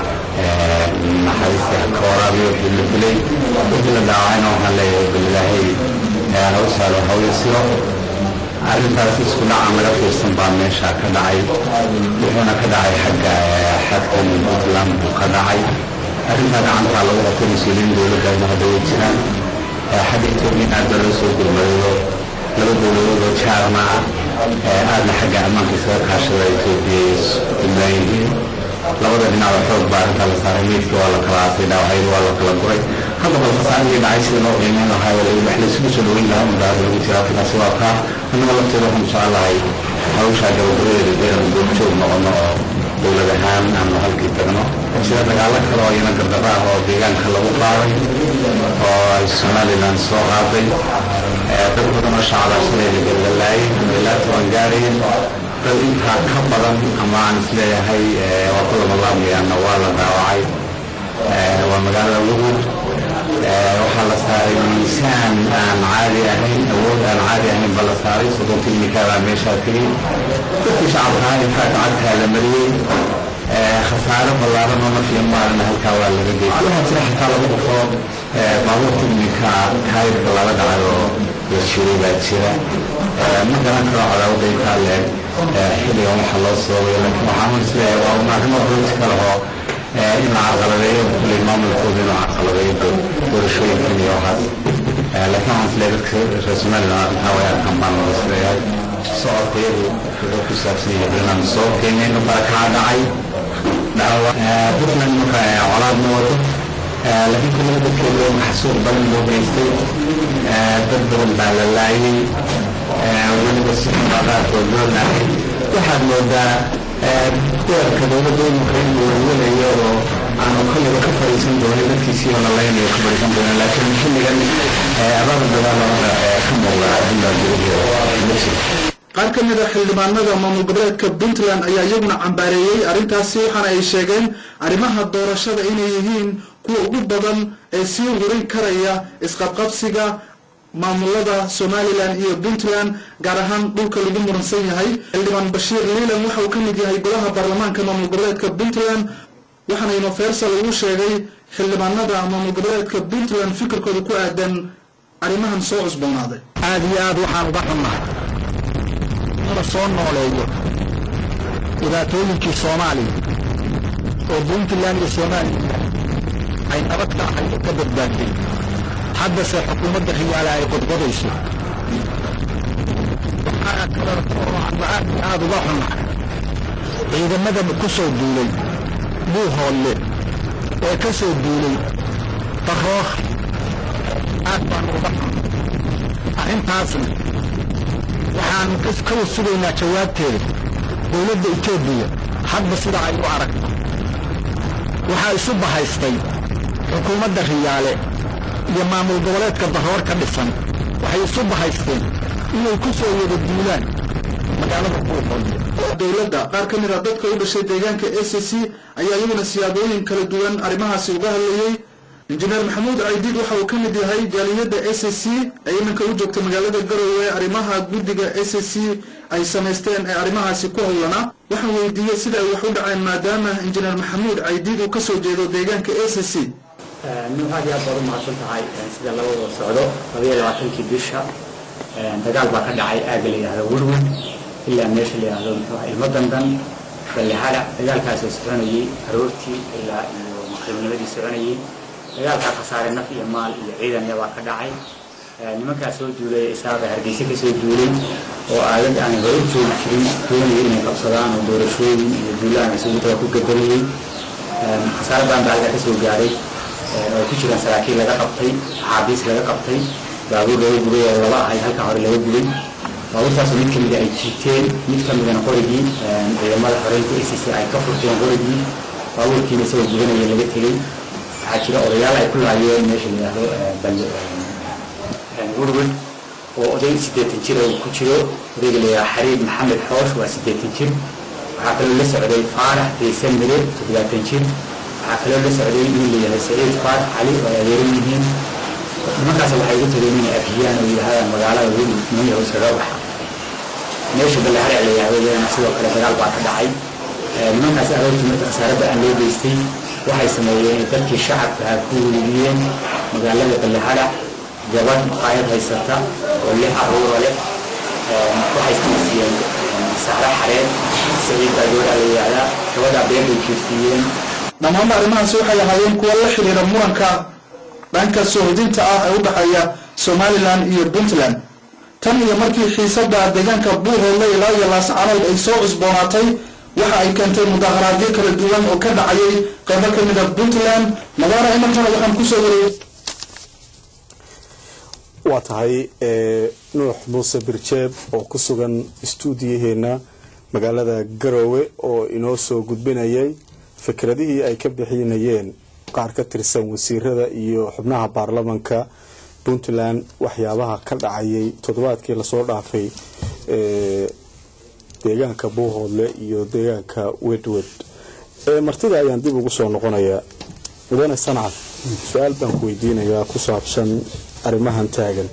naxariista ka waraabiyo wixii la dilay wixii la dhaawacayna waxaan leeyahay bal ilaahay haw saalo hawyo siro arrintaas isku dhaca laga fiirsan baa meesha ka dhacay wuxuuna ka dhacay xagga xadkan puntland buu ka dhacay arrintaa gacantaa lagu qabtay mas-uuliyiin dowladda hadda way jiraan xagga etoobiya aad baa loo soo gurmadayo laba dowladood oo jaarna aadna xagga ammaanka isaga kaashada etoobiya iyo puntland yihiin labada dhinacba xoog baa arrintaa la saaray meydka waa la kala aasay dhaawacyadu waa la kala guray hadda bal khasaaradii dhacay sida loo qiimeyn lahaa wax laysugu soo dhaweyn lahaa unbaa lagu jira arrintaasi waa kaa annaga lafteeda waxaan jecel lahay hawshaa gabagabadeeda deeran goobjoog noqono oo dowlad ahaan aanu halkii tagno sida dagaalo kale oo iyana gardaro ah oo deegaanka lagu qaaday oo ay somalilan soo qaaday dad badan oo shacabaa shalay la galgalaayay ilaa toban gaarayeen dad intaa ka badan ama aan isleeyahay waa ku labalaabayaana waa la dhaawacay waa magaalada lugud waxaa la saaray miisaan aan caadi ahayn awood aan caadi ahayn baa la saaray soddon tilmikaabaa meeshaa tegey dadkii shacabkaa intaa gacagtaa la mariyey khasaaro ballaaran oo nafiya maalina halkaa waa laga geystay waxaa jira xataa lagu dhufo baabuur tilmika taayirka lala dhacay oo la shiray baa jira ma garan karo cadaawada intaa leeg xilligan waxa loo sababay laakiin waxaan isleeyahay waa un arrimo rooti kale oo in la carqaladeeyo kulley maamulkooda inuu carqaladeeyo doorashooyinkan iyo waxaas laakiin waxaan isleeyahay dadka reer somaliland arrintaa way arkaan baan loo isleeyahay socodka iyadu wuxuu ku saabsan yahay inaan soo qiimeyno barakaa dhacay puntland marka colaad ma wado laakiin kullada dadkeeda maxsuuq badan loo geystay dad badan baa la laayay weliba si qaarkood loo laayay waxaad moodaa weerarka dowladda imika in uu welayo oo aanu kolliba ka fadhiisan doonin dadkiisii oo la laynayo ka fadhiisan doonin laakiin xilligan abaaba dagaalada ka muuqda arrintaa dowladda ma jiro qaar ka mid a xildhibaanada maamul goboleedka puntland ayaa iyaguna cambaareeyey arrintaasi waxaana ay sheegeen arrimaha doorashada inay yihiin kuwa ugu badan ee sii hurin karaya isqabqabsiga maamulada somalilan iyo puntland gaar ahaan dhulka lagu muransan yahay xildhibaan bashiir liilan waxa uu ka mid yahay golaha baarlamaanka maamul goboleedka puntland waxaana universal ugu sheegay xildhibaanada maamul goboleedka puntland fikirkooda ku aadan arrimahan soo cusboonaaday aad iyo aad waxaan uga xunnahay in la soo nooleeyo dhibaatooyinkii soomaaliya oo puntland iyo somalilan ay nabad ka ahayd oo ka badbaadday haddase xukuumadda riyaala ay qodqodayso waxaa kaleeto oo aan aad iyo aad uga xunnahay ciidamada ku soo duulay buuhoolle ee ka soo duulay daroor aad baanu uga xun arrintaasna waxaanu ka wasugaynaa jawaabteeda dowladda etoobiya hadba sida ay u aragto waxaa isu bahaystay xukuumadda riyaale iyo maamul goboleedka daroor ka dhisan waxay isu bahaysteen inay ku soo wada duulaan magaalada buuqooda dowladda qaar ka mid a dadka u dhashay deegaanka a c c ayaa iyaguna siyaabooyin kala duwan arrimahaasi uga hadlayey injineer maxamuud caydiid waxa uu ka mid yahay jaaliyadda a c c ee iminka u joogta magaalada garowe arrimaha guddiga a c c ay samaysteen ee arrimahaasi ku howlana waxaan weydiiyey sida ay wax u dhaceen maadaama injineer maxamuud caydiid uu ka soo jeedo deegaanka a c c nin aad iyo aad baad u mahadsan tahay sida laba wada socdo labaiyo labaatankii bisha dagaal baa ka dhacay aagga la yidhahdo werwer ilaa meesha la yidhahdo muxuu ahaa ilmo dandan ballehada dagaalkaasoo soconayey aroortii ilaa iyo maqribnimadii soconayey dagaalkaa khasaare naf iyo maal iyo ciidan baa ka dhacay nimankaa soo duulay isaaba hargeysa ka soo duulay oo aagag aan hore joogi jirin doonaya inay qabsadaan oo doorashooyin iyo duulaan isugu taga ku gadanayey khasaare badan baa halkaa ka soo gaaray oo ku jiraan saraakiil laga qabtay axaabiis laga qabtay baabuur laga gubay oo laba ahay halkaa hore laga gubay baabuurtaasoo mid kamida ay jiiteen mid kamidana qorigii ciidamada xoreynta a c c ay ka furteen qorigii baabuurkiina isagoo gubanaya laga tegey waxaa jira odayaal ay ku laayeen meesha la yidhaahdo werwer oo oday siddeetan jir oo ku jiro odayga la yidhaha xariib maxamed xoosh waa siddeetan jir waxaa kaloo la socday faarax deysan mire toddobaatan jir waxaa kaloo la socday nin la yahay saciid faarax cali oo ay adeeran yihiin nimankaas waxay ugu tageen inay afhiyaan oo yidhahdaan magaalada weli nimanyahow iskaga baxa meesha ballehare la yidhahdo iyadana sidoo kale dagaal baa ka dhacay nimankaas aroortii marka khasaarada aan loo geystay waxay sameeyeen dadkii shacabka ku weydiyeen magaalada ballehara gabadh maqaayad haysata oo lix caruura leh waxay siiyeen saxro xareed saciid baa gabadha la yidhahdaa gabadhaa beer bay jiirsiiyeen dhammaanba arrimahaasi waxay ahaayeen kuwa la xidhiira muranka dhanka sohdinta ah ee u dhexeeya somalilan iyo puntland tan iyo markii xiisadda deegaanka buuhoodle ilaa iyo laascanood ay soo cusboonaatay waxa ay keentay mudaharaadyo kala duwan oo ka dhacayay qaybo ka mid a puntland madaara imarkana waxaan kusoo wareeyey waa tahay nuux muuse birjeeb oo ku sugan istuudiyaheena magaalada garoowe oo inoo soo gudbinayay fikradihii ay ka bixinayeen qaar ka tirsan wasiirada iyo xubnaha baarlamanka puntland waxyaabaha ka dhacayay toddobaadkii lasoo dhaafay deegaanka buuhoodle iyo deegaanka wedwed martida ayaan dib ugu soo noqonayaa mudane sancad su-aal baan ku weydiinayaa ku saabsan arrimahan taagan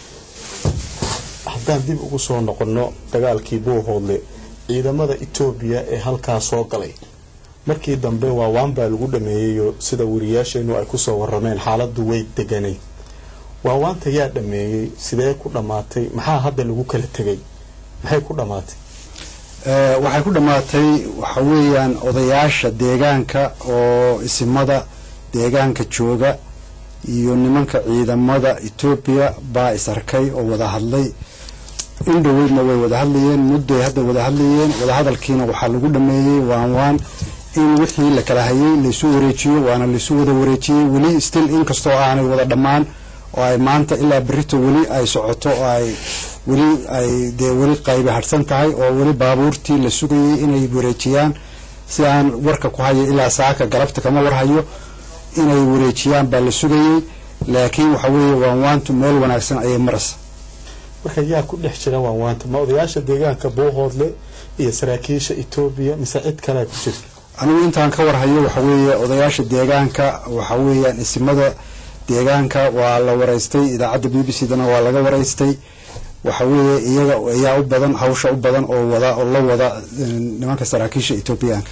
haddaan dib ugu soo noqonno dagaalkii buuhoodle ciidamada etoobiya ee halkaa soo galay markii dambe waawaan baa lagu dhameeyeyo sida wariyaasheenu ay kusoo warameen xaaladu way deganayd waawaanta yaa dhameeyey sidee ku dhammaatay maxaa hadda lagu kala tegay maxay ku dhammaatay waxay ku dhammaatay waxa weeyaan odayaasha deegaanka oo isimada deegaanka jooga iyo nimanka ciidamada etoobiya baa is arkay oo wada hadlay indhoweydna way wada hadlayeen mudday hadda wada hadlayeen wadahadalkiina waxaa lagu dhameeyey waan waan in wixii la kala hayay laysu wareejiyo waana laysu wada wareejiyey weli still inkastoo aanay wada dhammaan oo ay maanta ilaa berito weli ay socoto oo ay weli ay dee weli qaybi hadhsan tahay oo weli baabuurtii la sugayay inay wareejiyaan si aan warka ku hayo ilaa saaka galabta kama warhayo inay wareejiyaan baa la sugayey laakiin waxa weeye waanwaantu meel wanaagsan ayay maraysa marka yaa ku dhex jira waanwaanta ma odayaasha deegaanka buuhoodle iyo saraakiisha etoobiya mise cid kalea ku jirta anigu intaan ka warhayo waxa weeye odayaasha deegaanka waxa weeyaan isimada deegaanka waa la waraystay idaacadda b b c dana waa laga waraystay waxa weeye iyaga ayaa u badan hawsha u badan oo wada oo la wada nimanka saraakiisha etoobiyaanka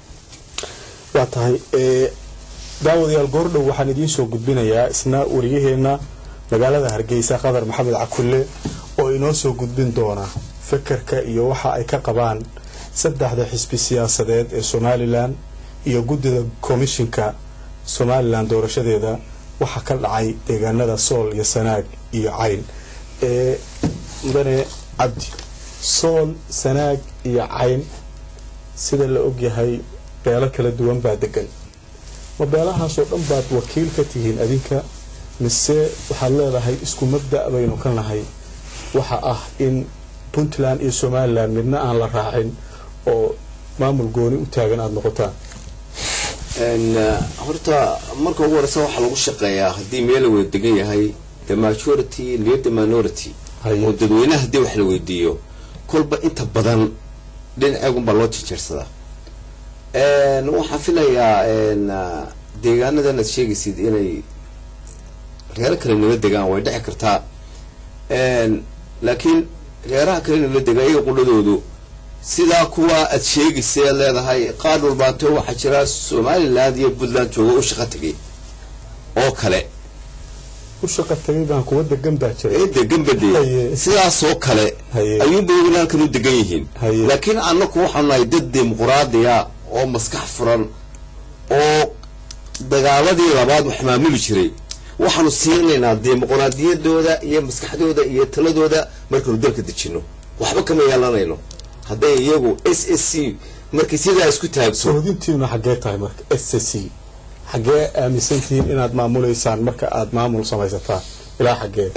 waa tahay daawadayaal goordhow waxaan idiin soo gudbinayaa isna wariyaheena magaalada hargeysa qadar maxamed cakulle oo inoo soo gudbin doona fekerka iyo waxa ay ka qabaan saddexda xisbi siyaasadeed ee somalilan iyo guddida komishinka somalilan doorashadeeda waxaa ka dhacay deegaanada sool iyo sanaag iyo cayn ee mudane cabdi sool sanaag iyo cayn sida la ogyahay beelo kala duwan baa degan ma beelahaasoo dhan baad wakiil ka tihiin adinka mise waxaad leedahay isku mabda' baynu ka nahay waxa ah in puntland iyo somalilan midna aan la raacin oo maamul gooni u taagan aada noqotaan horta marka ugu horeysa waxaa lagu shaqeeyaa haddii meel la wada degan yahay the majority near the minority oo dadweynaha haddii wax la weydiiyo kolba inta badan dhinaceegunbaa loo jejeersadaa waxaan filayaa deegaanadan aad sheegaysid inay reero kale nala degaan way dhici kartaa laakiin reeraha kale nala degaan iyaga qudhadoodu sidaa kuwa aad sheegaysa aad leedahay qaar walbaato waxaa jira somaliland iyo puntland jooga u shaqa tegay oo kale u shaqa tagay baan kuwa degan baa jira degan bade sidaasoo kale ayuunba iyaguna halkan u degan yihiin laakiin annaku waxaanu nahay dad dimuquraadiya oo maskax furan oo dagaaladii labaad wax maamuli jiray waxaanu siinaynaa dimuquraadiyadooda iyo maskaxdooda iyo taladooda markaynu dalka dejino waxba kama yeelanayno hadday iyagu s s c markay sidaa isku taagto sohodintiina xaggee tahay marka s s c xaggee aaminsantihiin inaad maamulaysaan marka aada maamul samaysataan ilaa xaggee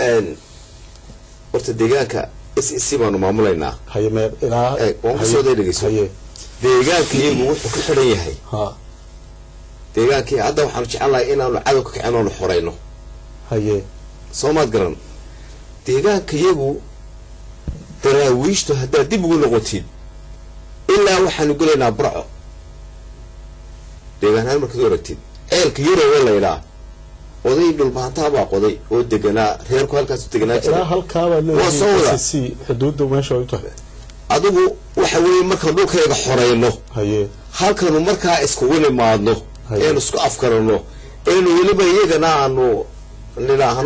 horta deegaanka s s c baanu maamulaynaa haye mee ilaa waan kusoo dhegeyso deegaanka iyagu wuxuu ka xidhan yahay deegaankii hadda waxaanu jecelnahay inaanu cadow ka kicin oonu xorayno haye soo maad garan deegaanka iyagu daraawiishtu haddaad dib ugu noqotid ilaa waxaanu gelaynaa burco deegaanahaan markaad u aragtid ceelka yarowa laydhaa oday dhulbaantaabaa qoday oo deganaa reerku halkaas deganaa ilaa halkaabaad leedahay s c xuduudda meesha ay u tahay adigu waxa weeye markaan dhulkayga xorayno haye halkanu markaa iskugu nimaadno eenu isku afgarano eenu weliba iyagana aanu nidhaahno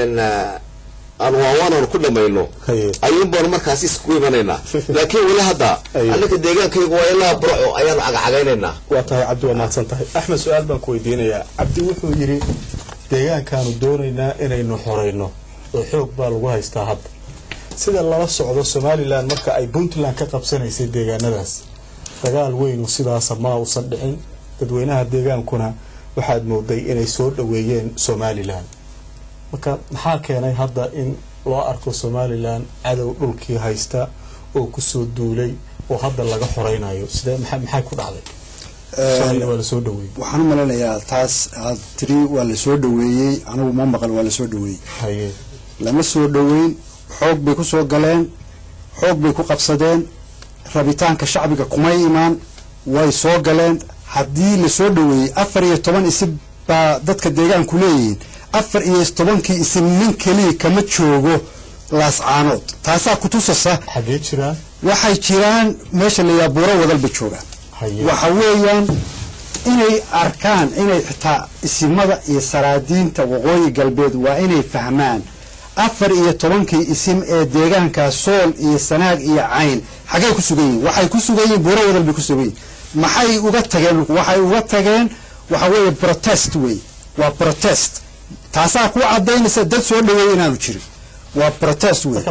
aanu waawaananu ku dhamayno ayuun baanu markaas iskugu imanaynaa laakiin weli hadda annaka deegaankayga waa ilaa burco ayaanu cagacagaynaynaa waa tahay cabdi waa mahadsan tahay axmed su-aal baan ku weydiinayaa cabdi wuxuu yidhi deegaankaanu doonaynaa inaynu xorayno oo xoog baa lagu haystaa hadda sida lala socdo somalilan marka ay puntland ka qabsanaysay deegaanadaas dagaal weynu sidaasa ma uusan dhicin dadweynaha deegaankuna waxaad mooday inay soo dhoweeyeen somalilan marka maxaa keenay hadda in loo arko somalilan cadow dhulkii haysta oo kusoo duulay oo hadda laga xoraynayo sidee maxay ku dhacday waa lasoo dhaweeyey waxaan u maleynayaa taas aad tiri waa lasoo dhaweeyey anigu ma maqal waa lasoo dhaweeyey haye lama soo dhaweyn xoog bay ku soo galeen xoog bay ku qabsadeen rabitaanka shacbiga kumay imaan way soo galeen haddii lasoo dhaweeyey afar iyo toban isim baa dadka deegaanku leeyihiin afar iyo tobankii isim nin keliya kama joogo laascaanood taasaa kutusasa xagee jiraan waxay jiraan meesha layaa buuro wadalba joogaan waxa weeyaan inay arkaan inay xitaa isimada iyo saraadiinta waqooyi galbeed waa inay fahmaan afar iyo tobankii isim ee deegaanka sool iyo sanaag iyo cayn xaggay ku sugan yihin waxay ku sugan yihin buuro wadal bay ku sugan yihin maxay uga tageen waxay uga tageen waxa weeye protest wey waa protest taasaa ku cadaynaysa dad soo dhaweeya inaanu jirin waa protest wey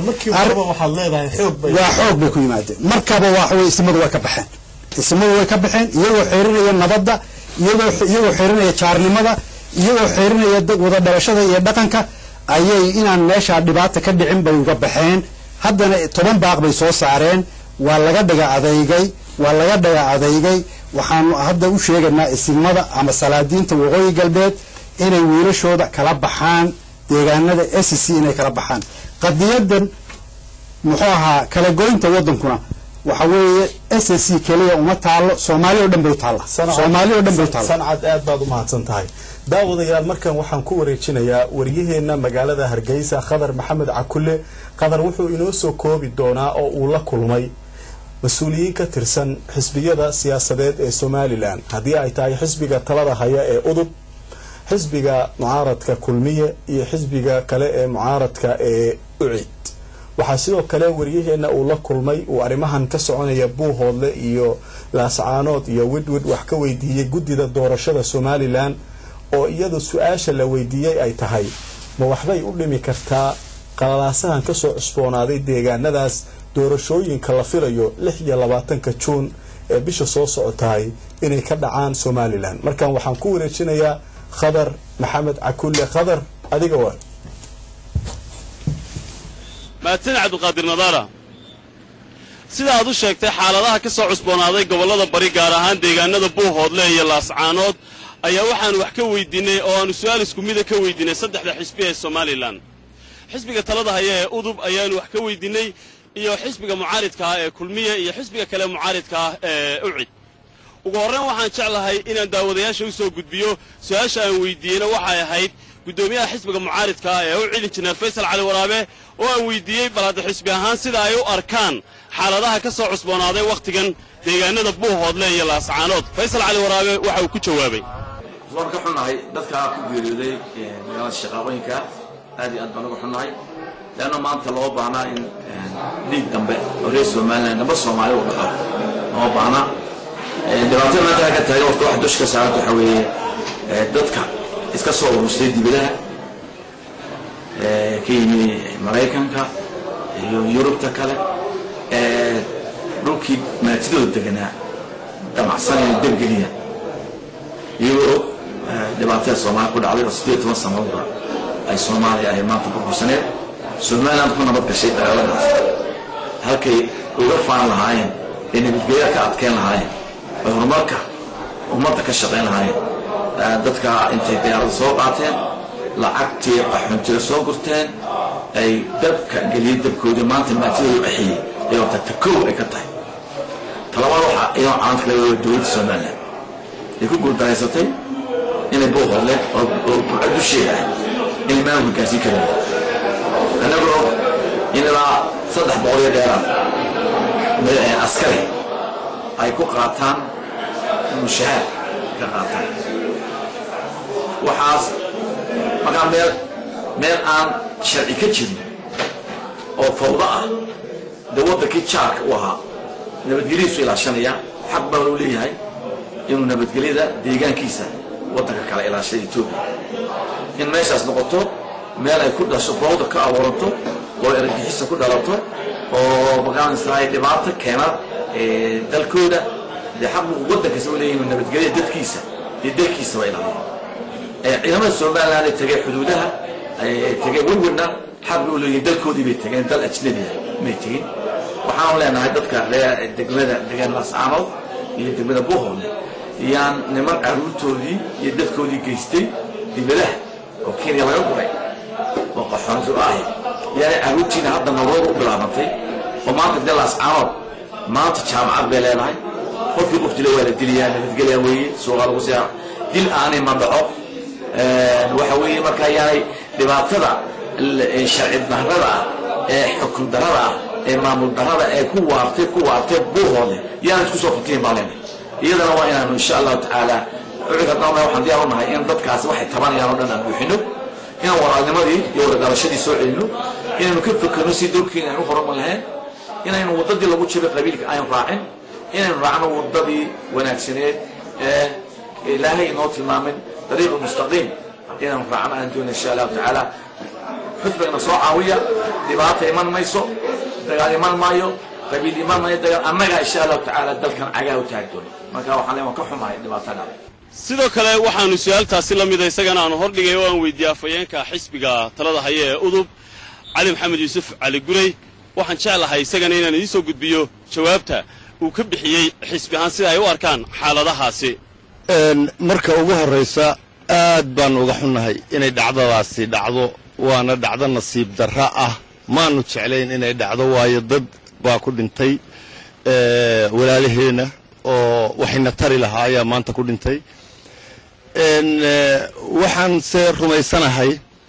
waa xoog bay ku yimaadeen markaba waxawey isimadu way ka baxeen isimadu way ka baxeen iyagoo xeerinaya nabadda iyagoo iyagoo xeerinaya jaarnimada iyagoo xeerinaya wada dhalashada iyo dhaqanka ayay inaan meeshaa dhibaata ka dhicin bay uga baxeen haddana toban baaq bay soo saareen waa laga dhaga adeygay waa laga dhaga adeygay waxaanu hadda u sheegaynaa isimada ama salaadiinta waqooyi galbeed inay wiilashooda kala baxaan deegaanada s c inay kala baxaan qadiyadan muxuu ahaa kala goynta wadankuna waxa weeye s c keliya uma taalo soomaali oo dhan bay u taalla soomaali oo dhan bay u taalla sancad aad baad u mahadsan tahay daawadayaal markan waxaan ku wareejinayaa waryaheena magaalada hargeysa khadar maxamed cakulle khadar wuxuu inoo soo koobi doonaa oo uu la kulmay mas-uuliyiin ka tirsan xisbiyada siyaasadeed ee somalilan haddii ay tahay xisbiga talada haya ee udub xisbiga mucaaradka kulmiye iyo xisbiga kale ee mucaaradka ee ucid waxaa sidoo kale waryaheena uu la kulmay uu arrimahan ka soconaya buuhoodle iyo laascaanood iyo widwid wax ka weydiiyey guddida doorashada somalilan oo iyadu su-aasha la weydiiyey ay tahay ma waxbay u dhimi kartaa qalalaasahan kasoo cusboonaaday deegaanadaas doorashooyinka la filayo lix iyo labaatanka juun ee bisha soo socotahay inay ka dhacaan somalilan markan waxaan ku wareejinayaa khadar maxamed cakulle khadar adiga waa mahadsan cabdiqaadir nadaara sida aad u sheegtay xaaladaha ka soo cusboonaaday gobollada bari gaar ahaan deegaanada buuhoodle iyo laascaanood ayaa waxaanu wax ka weydiinay oo aanu su-aal isku mida ka weydiinay saddexda xisbi ee somalilan xisbiga talada haya ee udub ayaanu wax ka weydiinay iyo xisbiga mucaaridka ah ee kulmiye iyo xisbiga kale mucaaridka ah ee ucid ugu horrayn waxaan jeclahay inaan daawadayaasha u soo gudbiyo su-aasha aan weydiiyeyna waxay ahayd guddoomiyaha xisbiga mucaaridka ah ee ucid injineer faysal cali waraabe oo aan weydiiyey bal hadda xisbi ahaan sida ay u arkaan xaaladaha ka soo cusboonaaday wakhtigan deegaanada buuhoodle iyo laascaanood faysal cali waraabe waxa uu ku jawaabay waan ka xunnahay dadkaa ku geeriyooday magaalada shaqaaqooyinka aad iyo aad baan uga xunnahay leanna maanta loo baahnaa in dhiig dambe oo reer somalilan damba soomaali u dhaqo loo baahnaa dhibaatada maanta ka taagan waqti waxa dusha ka saaranta waxaa weeye dadka iska soo urustay dibadaha ka yimi maraykanka iyo yurubta kale dhulkii maatidooda deganaa damacsan inay debgeliya iyagoo og dhibaatada soomaaliya ku dhacday oo siddeed toban sannadoodba ay soomaaliya ay maanta burbursaneed somaliland ku nabad gashay dagaaladaas halkay uga faan lahaayeen ee nabadgelya ka adkeyn lahaayeen ay horumarka ummadda ka shaqayn lahaayeen dadka intay diyaarada soo qaateen lacagtii qaxoontiga soo gurteen ay dabka geliyey dabkoodii maanta maatidooda baxiyey ay wata takow ay ka tahay talabaad waxa iyadoo caalamka laga wada dowladda somaliland ay ku guuldareysatay inay buuqodle oo burca dusheeda ah inay maamulka gaarsiin karin annagoo in ilaa saddex boqol iyo dheeraad askari ay ku qaataan mushahaad ka qaataan waxaas markaa meel meel aan sharci ka jirin oo fawdo ah dee waddankii jaarka u ahaa nabadgelyadiisu ilaashanaya xaq baan u leeyahay inuu nabadgelyada deegaankiisa waddanka kale ilaashada etoobiya in meeshaas noqoto meel ay ku dhasho fawda ka abuuranto oo ergixisa ku dhalato oo magaranaysaa ay dhibaato keena dalkooda dee xaq buu waddankaas u leeyahay inuu nabadgelyada dadkiisa iyo dalkiisaba ilaaliyo ciidamada somaliland ay tegeen xuduudaha ay tegeen werwerna xaq bay u leeyihin dalkoodii bay tegeen dal ajnabiya may tegin waxaanu leenahay dadka degmada degan lascaanood iyo degmada buuhoodle iyaan niman caruurtoodii iyo dadkoodii geystay dibadaha oo kenya laga guray oo qaxoonti ahi yaanay caruurtiina hadda nolooda u bilaabantay oo maanta dee lascaanood maanta jaamacad bay leedahay qofkii qof dila waa la dilayaa nabadgelya weeye suuqa lagu siyaa dil aanay mandhaco waxa weeye marka yaanay dhibaatada sharci darrada ah ee xukun darrada ah ee maamul darrada ee ku waartay ku waartay buuhoode yaana isku soo fatihin baa leenahay iyadana waa inaanu insha allahu tacaala ucika dhalna waxaan diyaar u nahay in dadkaasi waxay tabanayaan oo dhan aan buuxino inaan walaalnimadii iyo wadagalashadii soo celino inaynu ka fekerno si dalkiina aynu horumar lahayn inaynu waddadii lagu jiray qabiilka aynu raacin inaynu raacno waddadii wanaagsaneed ee ilaahay inoo tilmaamin dariiq mustaqiim inaynu raacno aan doona insha allahu tacaala xusbigana soo caawiya dhibaata iman mayso dagaal iman maayo qabiil iman maayo dagaal annaga insha allahu tacaala dalkan cagaa u taagi doono marka waxaan leeyahay waan ka xumahay dhibaatada sidoo kale waxaanu su-aaltaasi la mida isagana aanu hordhigay oo aan weydiiyey afhayeenka xisbiga talada haya ee udub cali maxamed yuusuf cali gurey waxaan jeclahay isagana inaan idiin soo gudbiyo jawaabta uu ka bixiyey xisbi ahaan sida ay u arkaan xaaladahaasi marka ugu horraysa aad baan uga xunnahay inay dhacdadaasi dhacdo waana dhacdo nasiib darra ah maanu jeclayn inay dhacdo waayo dad baa ku dhintay walaalaheenna oo waxayna tari lahaa ayaa maanta ku dhintay waxaan se rumaysanahay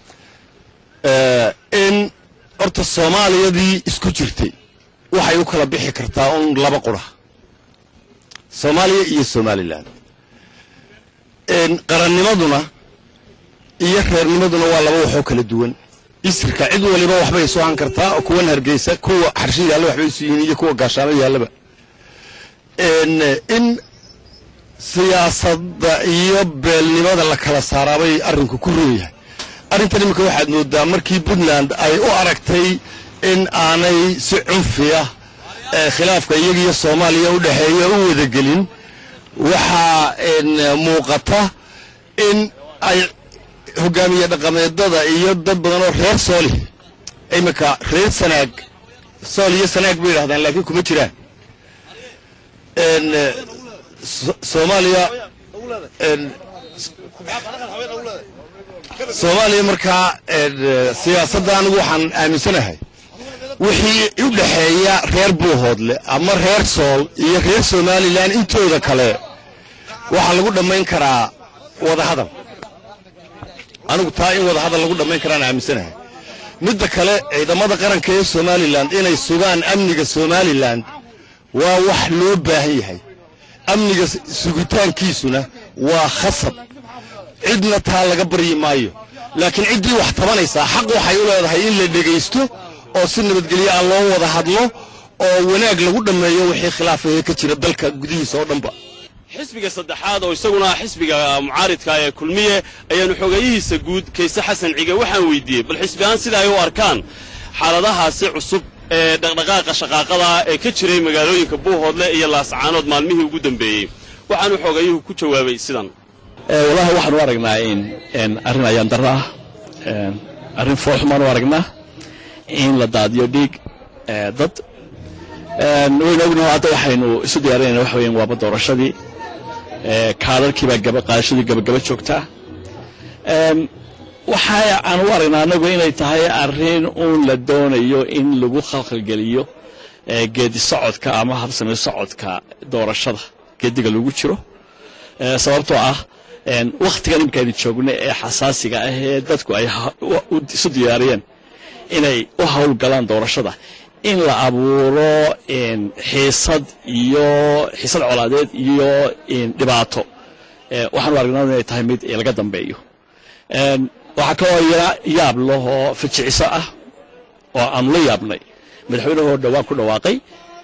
in horta soomaaliyadii isku jirtay waxay u kala bixi kartaa un laba qura soomaaliya iyo somalilan qarannimaduna iyo reernimaduna waa laba waxoo kala duwan isirka cid waliba waxbay isu han kartaa oo kuwan hargeysa kuwa xarsho yaalla waxbay isu yihiin iyo kuwa gaashaamo yaallaba in siyaasadda iyo beelnimada la kala saaraabay arrinku ku roon yahay arrintan iminka waxaad moodaa markii puntland ay u aragtay in aanay si cunfiya khilaafka iyagiyo soomaaliya u dhexeeya u wadagelin waxaa muuqata in ay hogaamiye dhaqameedada iyo dad badan oo reer sooli iminka reer sanaag sool iyo sanaag bay yidhahdaan laakiin kuma jiraan soomaaliya soomaaliya markaa siyaasadda anigu waxaan aaminsanahay wixii u dhexeeya reer buuhoodle ama reer sool iyo reer somalilan intooda kale waxaa lagu dhammayn karaa wadahadal anigu taa in wadahadal lagu dhammayn karaan aaminsanahay midda kale ciidamada qaranka ee somalilan inay sugaan amniga somalilan waa wax loo baahan yahay amniga sugitaankiisuna waa khasab cidna taa laga baryi maayo laakiin ciddii wax tabanaysaa xaq waxay u leedahay in la dhegaysto oo si nabadgelyo ah loo wada hadlo oo wanaag lagu dhammeeyo wixii khilaafahee ka jira dalka gudihiisa oo dhanba xisbiga saddexaad oo isaguna xisbiga mucaaridka ee kulmiye ayaanu xogeeyihiisa guud kayse xasan cige waxaan weydiiyey bal xisbi ahaan sida ay u arkaan xaaladahaasi cusub ee dhaqdhaqaaqa shaqaaqada ee ka jiray magaalooyinka buuhoodle iyo laascaanood maalmihii ugu dambeeyey waxaanu xogeeyuhu ku jawaabay sidan walahi waxaan u aragnaa in arrin ayaan darro ah arrin foolxumaan u aragnaa in la daadiyo dhiig dad waynu ognaho hadda waxaynu isu diyaarinayna waxa weyan waaba doorashadii kaadharkiibaa gaba qaadashadii gabagaba joogtaa waxa aan u aragnaa anagu inay tahay arrin uun la doonayo in lagu khalkhalgeliyo geedi socodka ama habsami socodka doorashada geediga lagu jiro sababtoo ah wakhtigan imika aynu joogna ee xasaasiga ah ee dadku ay isu diyaariyeen inay u howlgalaan doorashada in la abuuro xiisad iyo xiisad colaadeed iyo dhibaato waxaanu aragnaa inay tahay mid laga dambeeyo waxaa kaloo yara yaab lahoo fajiciso ah oo aanu la yaabnay madaxweynahoo dhowaan ku dhawaaqay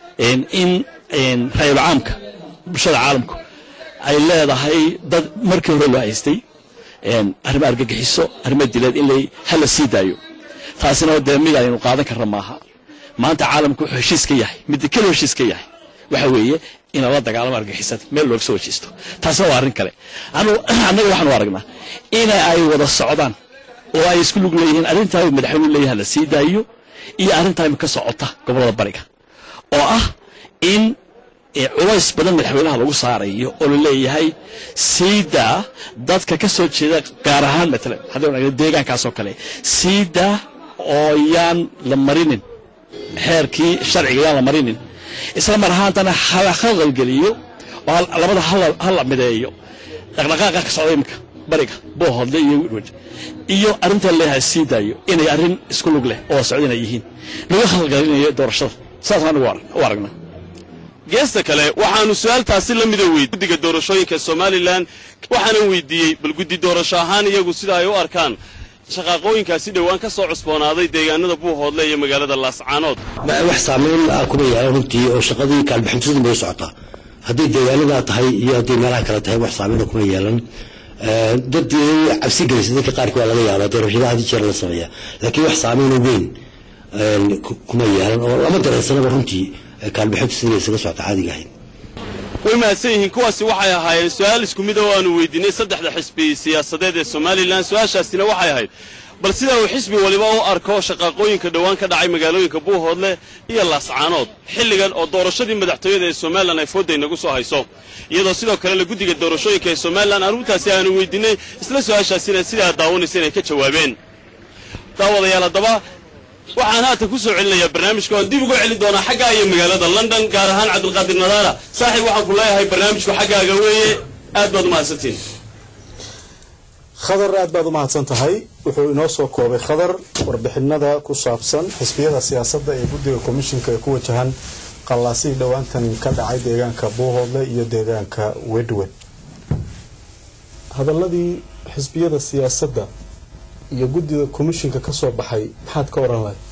in ra'yul caamka bulshada caalamku ay leedahay dad markii hore loo haystay arrimo argagixiso arrimo dileed in lay hala sii daayo taasina dee mid aynu qaadan karna maaha maanta caalamku wuxuu heshiis ka yahay midda keliya heshiis ka yahay waxa weeye in lala dagaalamo argixisada meel looga soo wajiisto taasina waa arrin kale annaga waxaanu aragnaa in ay wada socdaan oo ay isku lug leeyihiin arrintaa madaxweynuhu leeyahay la sii daayo iyo arrintaa imika socota gobollada bariga oo ah in culays badan madaxweynaha lagu saarayo oo la leeyahay siidaa dadka ka soo jeeda gaar ahaan matalan haddii deegaankaasoo kale siidaa oo yaan la marinin xeerkii sharciga yaan la marinin isla mar ahaantana hala khalqalgeliyo oo labada hala mideeyo dhaqdhaqaaqa ka socda imika bariga boohodle iyo widwid iyo arrinta leeyahay sii daayo inay arrin isku lug leh oo socda inay yihiin laga khalqalgelinayo doorashada saas anigu u aragnaa geesta kale waxaanu su-aaltaasi la mida weydiy guddiga doorashooyinka somalilan waxaanan weydiiyey bal guddi doorasho ahaan iyagu sida ay u arkaan shaqaaqooyinkaasi dhowaan ka soo cusboonaaday deegaanada buuhoodle iyo magaalada laascaanood wax saamayn ah kuma yeelan runtii oo shaqadii kaalbixintidu bay socotaa hadday deegaanadaa tahay iyo hadday meelaha kale tahay wax saamayn kuma yeelan dad cabsi gelisa dadka qaarkii waa laga yaabaa doorashadaha hadii jeer la sameeya laakiin wax saamayn weyn kuma yeelan oo lama dareensanaba runtii kaalbixintu sidii isaga socota caadiga ahayd way mahadsan yihiin kuwaasi waxay ahaayeen su-aal isku mid oo aanu weydiinay saddexda xisbi siyaasadeed ee somalilan su-aashaasina waxay ahayd bal sida uu xisbi waliba u arko shaqaaqooyinka dhowaan ka dhacay magaalooyinka buuhoodle iyo laascaanood xilligan oo doorashadii madaxtooyada ee somalilan ay foodda inagu soo hayso iyadoo sidoo kalena guddiga doorashooyinka ee somalilan arrintaasi aanu weydiinay isla su-aashaasina sidaa daawanaysa inay ka jawaabeen daawadayaal haddaba waxaan haatan ku soo celinayaa barnaamijka oan dib uga celin doonaa xaggaa iyo magaalada london gaar ahaan cabdulqaadir nadaara saaxiib waxaan ku leeyahay barnaamijku xaggaaga weeye aad baad u mahadsantiin khadar aad baad u mahadsan tahay wuxuu inoo soo koobay khadar warbixinada ku saabsan xisbiyada siyaasadda ee guddiga komishinka ee ku wajahan qallaasihii dhowaantan ka dhacay deegaanka buuhoodle iyo deegaanka wedwed hadaladii xisbiyada siyaasadda iyo guddiga komishinka ka soo baxay maxaad ka oran lahay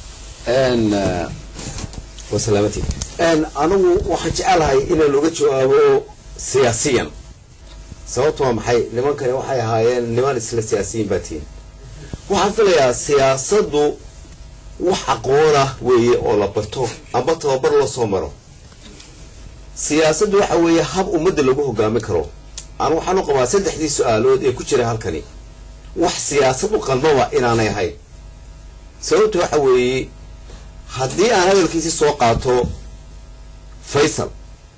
wasalaamati anigu waxaan jecelahay inaan uga jawaabo siyaasiyan sababtu waa maxay nimankani waxay ahaayeen niman isla siyaasiyiin baa tihin waxaan filayaa siyaasaddu wax aqoona weeye oo la barto amba tababar loo soo maro siyaasaddu waxa weeye hab ummadda lagu hogaami karo aan waxaan u qabaa saddexdii su-aalood ee ku jira halkani wax siyaasad u qalmaba inaanay ahayn sababtu waxa weeye haddii aan hadalkiisi soo qaato faysal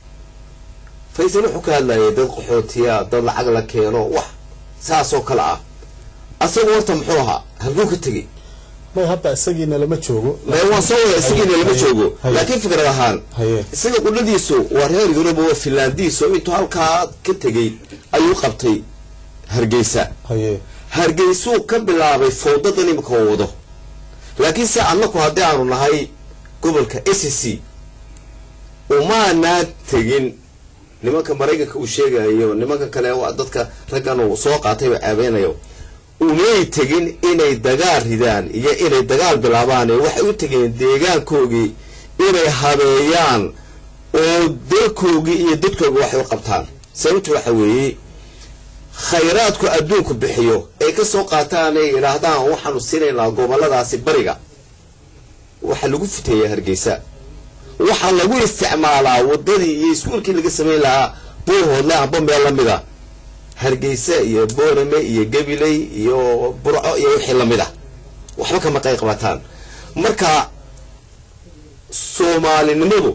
faysal wuxuu ka hadlayay dad qaxootiya dad lacag la keeno wax saasoo kale ah asagu horta muxuu ahaa halkuu ka tegey may hadda isagiina lama joogo may waan soo wada isagiina lama joogo laakiin fikrad ahaan isaga qudhadiisu waa reer yuruba waa finlandiis oo intuu halkaa ka tegey ayuu qabtay hargeysa hargeysuu ka bilaabay fowdadan imika oo wado laakiin se annaku haddii aanu nahay gobolka s c umaanaa tegin nimanka maraykanka uu sheegayo nimanka kale waa dadka raggan uu soo qaatayba caabeynayo umay tegin inay dagaal ridaan iyo inay dagaal bilaabaan waxay u tegeen deegaankoogii inay habeeyaan oo dalkoogii iyo dadkooga waxay u qabtaan sababtu waxa weeye khayraadku adduunku bixiyo ay ka soo qaataan ay yidhaahdaan waxaanu siinaynaa goboladaasi bariga waxaa lagu futeeyaa hargeysa waxaa lagu isticmaalaa waddadii iyo iskuulkii laga samayn lahaa buurhoodle amba meel la mida hargeysa iyo boorame iyo gabiley iyo burco iyo wixii lamid ah waxba kama qayb qabataan marka soomaalinimadu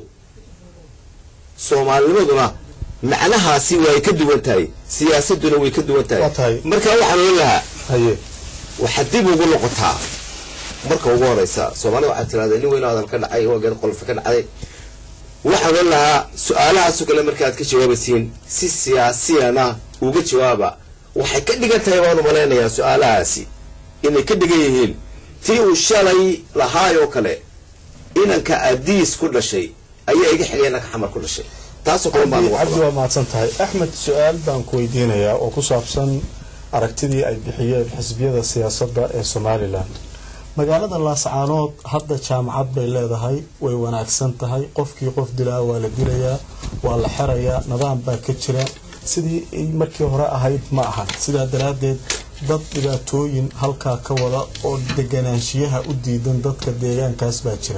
soomaalinimaduna macnahaasi way ka duwan tahay siyaasaduna way ka duwan tahay marka waxaan ohan lahaa waxaad dib ugu noqotaa marka ugu horeysa soomaalida waxaad tirahdaa nin weyn hadal ka dhacay waa geed qolfa ka dhacday waxaan ohan lahaa su-aalahaasoo kale markaad ka jawaabaysiin si siyaasiyana uga jawaaba waxay ka dhigan tahay baan umalaynayaa su-aalahaasi inay ka dhigan yihiin tii uu shalay lahaayoo kale inanka adiis ku dhashay ayaa iga xigay inanka xamar ku dhashay taasoo kale baan ugu cabdi waa mahadsan tahay axmed su-aal baan ku weydiinayaa oo ku saabsan aragtidii ay bixiyeen xisbiyada siyaasadda ee somalilan magaalada laascaanood hadda jaamacad bay leedahay way wanaagsan tahay qofkii qof dilaa waa la dilayaa waa la xerayaa nidaam baa ka jira sidii ay markii hore ahayd ma ahan sidaa daraaddeed dad dhibaatooyin halkaa ka wada oo deganaanshiyaha u diidan dadka deegaankaas baa jira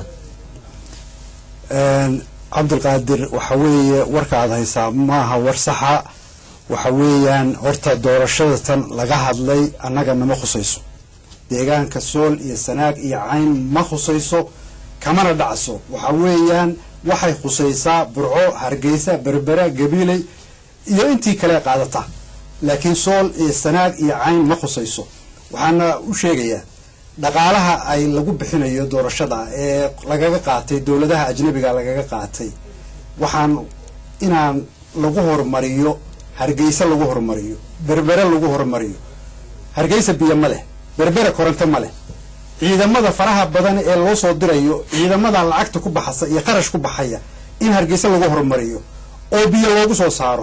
cabdilqaadir waxa weeye warka aad haysaa maaha war saxa waxa weeyaan horta doorashada tan laga hadlay annaga nama khusayso deegaanka sool iyo sanaag iyo cayn ma khusayso kamana dhacso waxa weeyaan waxay khusaysaa burco hargeysa berbera gabiiley iyo intii kale qaadata laakiin sool iyo sanaag iyo cayn ma khusayso waxaana u sheegayaa dhaqaalaha ay lagu bixinayo doorashada ee lagaga qaatay dowladaha ajnabiga lagaga qaatay waxaan inaan lagu horumariyo hargeysa lagu horumariyo berbere lagu horumariyo hargeysa biyo ma leh berbere koronto ma leh ciidamada faraha badan ee loo soo dirayo ciidamada lacagta ku baxasa iyo qarash ku baxaya in hargeysa lagu horumariyo oo biyo loogu soo saaro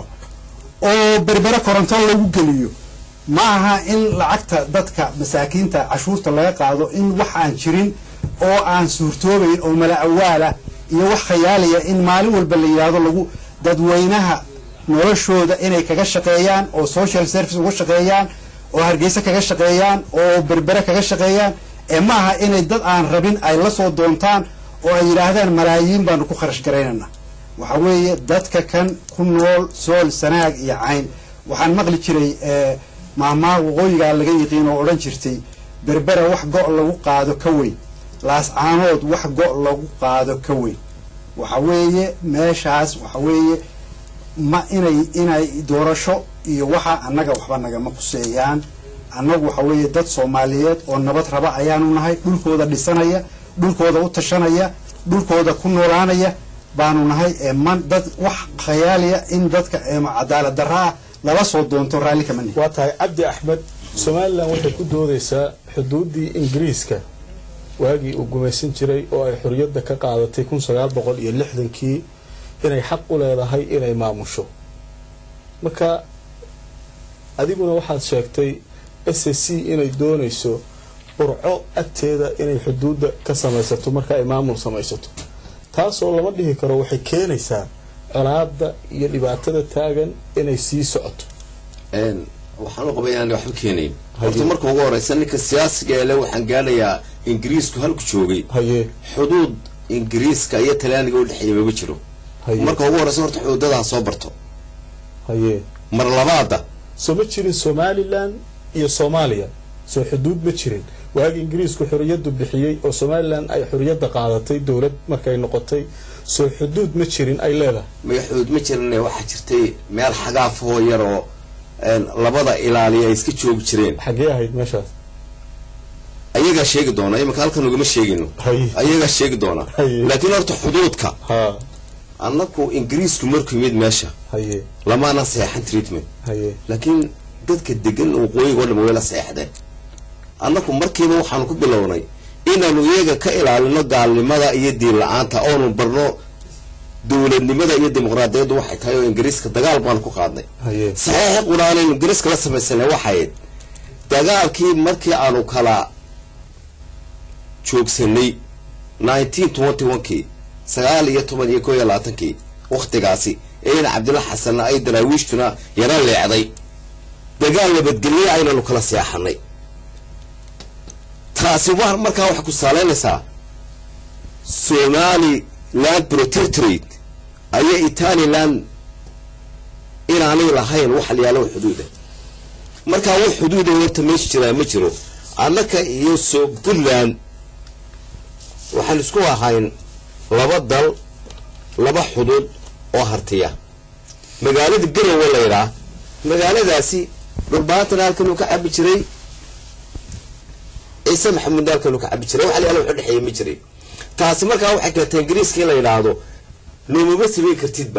oo berbere koronto lagu geliyo ma aha in lacagta dadka masaakiinta cashuurta laga qaado in wax aan jirin oo aan suurtoobayn oo mala awaala iyo wax khayaaliya in maalin walba la yidhaahdo lagu dadweynaha noloshooda inay kaga shaqeeyaan oo social service uga shaqeeyaan oo hargeysa kaga shaqeeyaan oo berbere kaga shaqeeyaan ee ma aha inay dad aan rabin ay la soo doontaan oo ay yidhaahdaan malaayiin baanu ku kharash garaynana waxa weeye dadka kan ku nool sool sanaag iyo cayn waxaan maqli jiray maahmaha waqooyigaa laga yiqiin oo odhan jirtay berbera wax go' lagu qaado ka weyn laascaanood wax go' lagu qaado ka weyn waxa weeye meeshaas waxa weeye ma inay inay doorasho iyo waxa annaga waxba nagama quseeyaan annagu waxa weeye dad soomaaliyeed oo nabad raba ayaanu nahay dhulkooda dhisanaya dhulkooda u tashanaya dhulkooda ku noolaanaya baanu nahay ee man dad wax khayaaliya in dadka cadaalad darra ah lala soo doonto raalli kama nihin waa tahay cabdi axmed somalilan waxay ku doodaysaa xuduuddii ingiriiska waagii uu gumaysan jiray oo ay xorriyadda ka qaadatay kun sagaal boqol iyo lixdankii inay xaq u leedahay inay maamusho marka adiguna waxaad sheegtay s c inay doonayso burco agteeda inay xuduudda ka samaysato marka ay maamul samaysato taasoo lama dhihi karo waxay keenaysaa colaada iyo dhibaatada taagan inay sii socoto waxaan u qabay inaan waxba keenayn horta marka ugu horeysa ninka siyaasiga ele waxaan gaadhayaa ingiriisku halku joogay xuduud ingiriiska iyo talyaaniga u dhexeeya maba jiro marka ugu horeysa horta xuduudada ha soo barto haye mar labaada soo ma jirin somalilan iyo soomaaliya soo xuduud ma jirin waagi ingiriisku xorriyaddu bixiyey oo somalilan ay xorriyadda qaadatay dowlad markay noqotay soo xuduud ma jirin ay leedahay maya xuduud ma jirine waxaa jirtay meel xagaafoo yar oo labada ilaaliya ay iska joogi jireen xaggee ahayd meeshaas ayagaa sheegi doona imika halkan ugama sheegino ayagaa sheegi doona laakiin horta xuduudka annaku ingiriisku markuu yimid meesha lamaana seexan treatment laakiin dadka degan waqooyiga o dham way la seexdeen annaku markiiba waxaanu ku bilownay inaanu iyaga ka ilaalino gaalnimada iyo diin la-aanta oonu barno dowladnimada iyo dimuqraadiyaddu waxay tahay oo ingiriiska dagaal baanu ku qaadnay saxiixi quraanaynu ingiriiska la samaysanay waxayd dagaalkii markii aanu kala joogsanay nineteen twenty one kii sagaal iyo toban iyo koo iyo labaatankii wakhtigaasi eena cabdilla xasanna ay daraawiishtuna yaro leecday dagaal nabadgelye aynanu kala seexanay taasi wa markaa waxay ku saaleynaysaa somaliland protectorate ayaa italiland inaanay lahayn wax layaalo xuduuda markaa wax xuduuda horta meesha jiraa ma jiro annaka iyo so puntland waxaan isku ahayn laba dal laba xuduud oo hartiya magaalada garowe la yidhaa magaaladaasi dhulbaantana halkanuu ka cabi jiray ciise maxamuudna halkanuu ka cabi jiray wax layaalo wax udhexeeya ma jiray taasi markaa waxay keentay ingiriiska in la yidhaahdo noomama samayn kartidba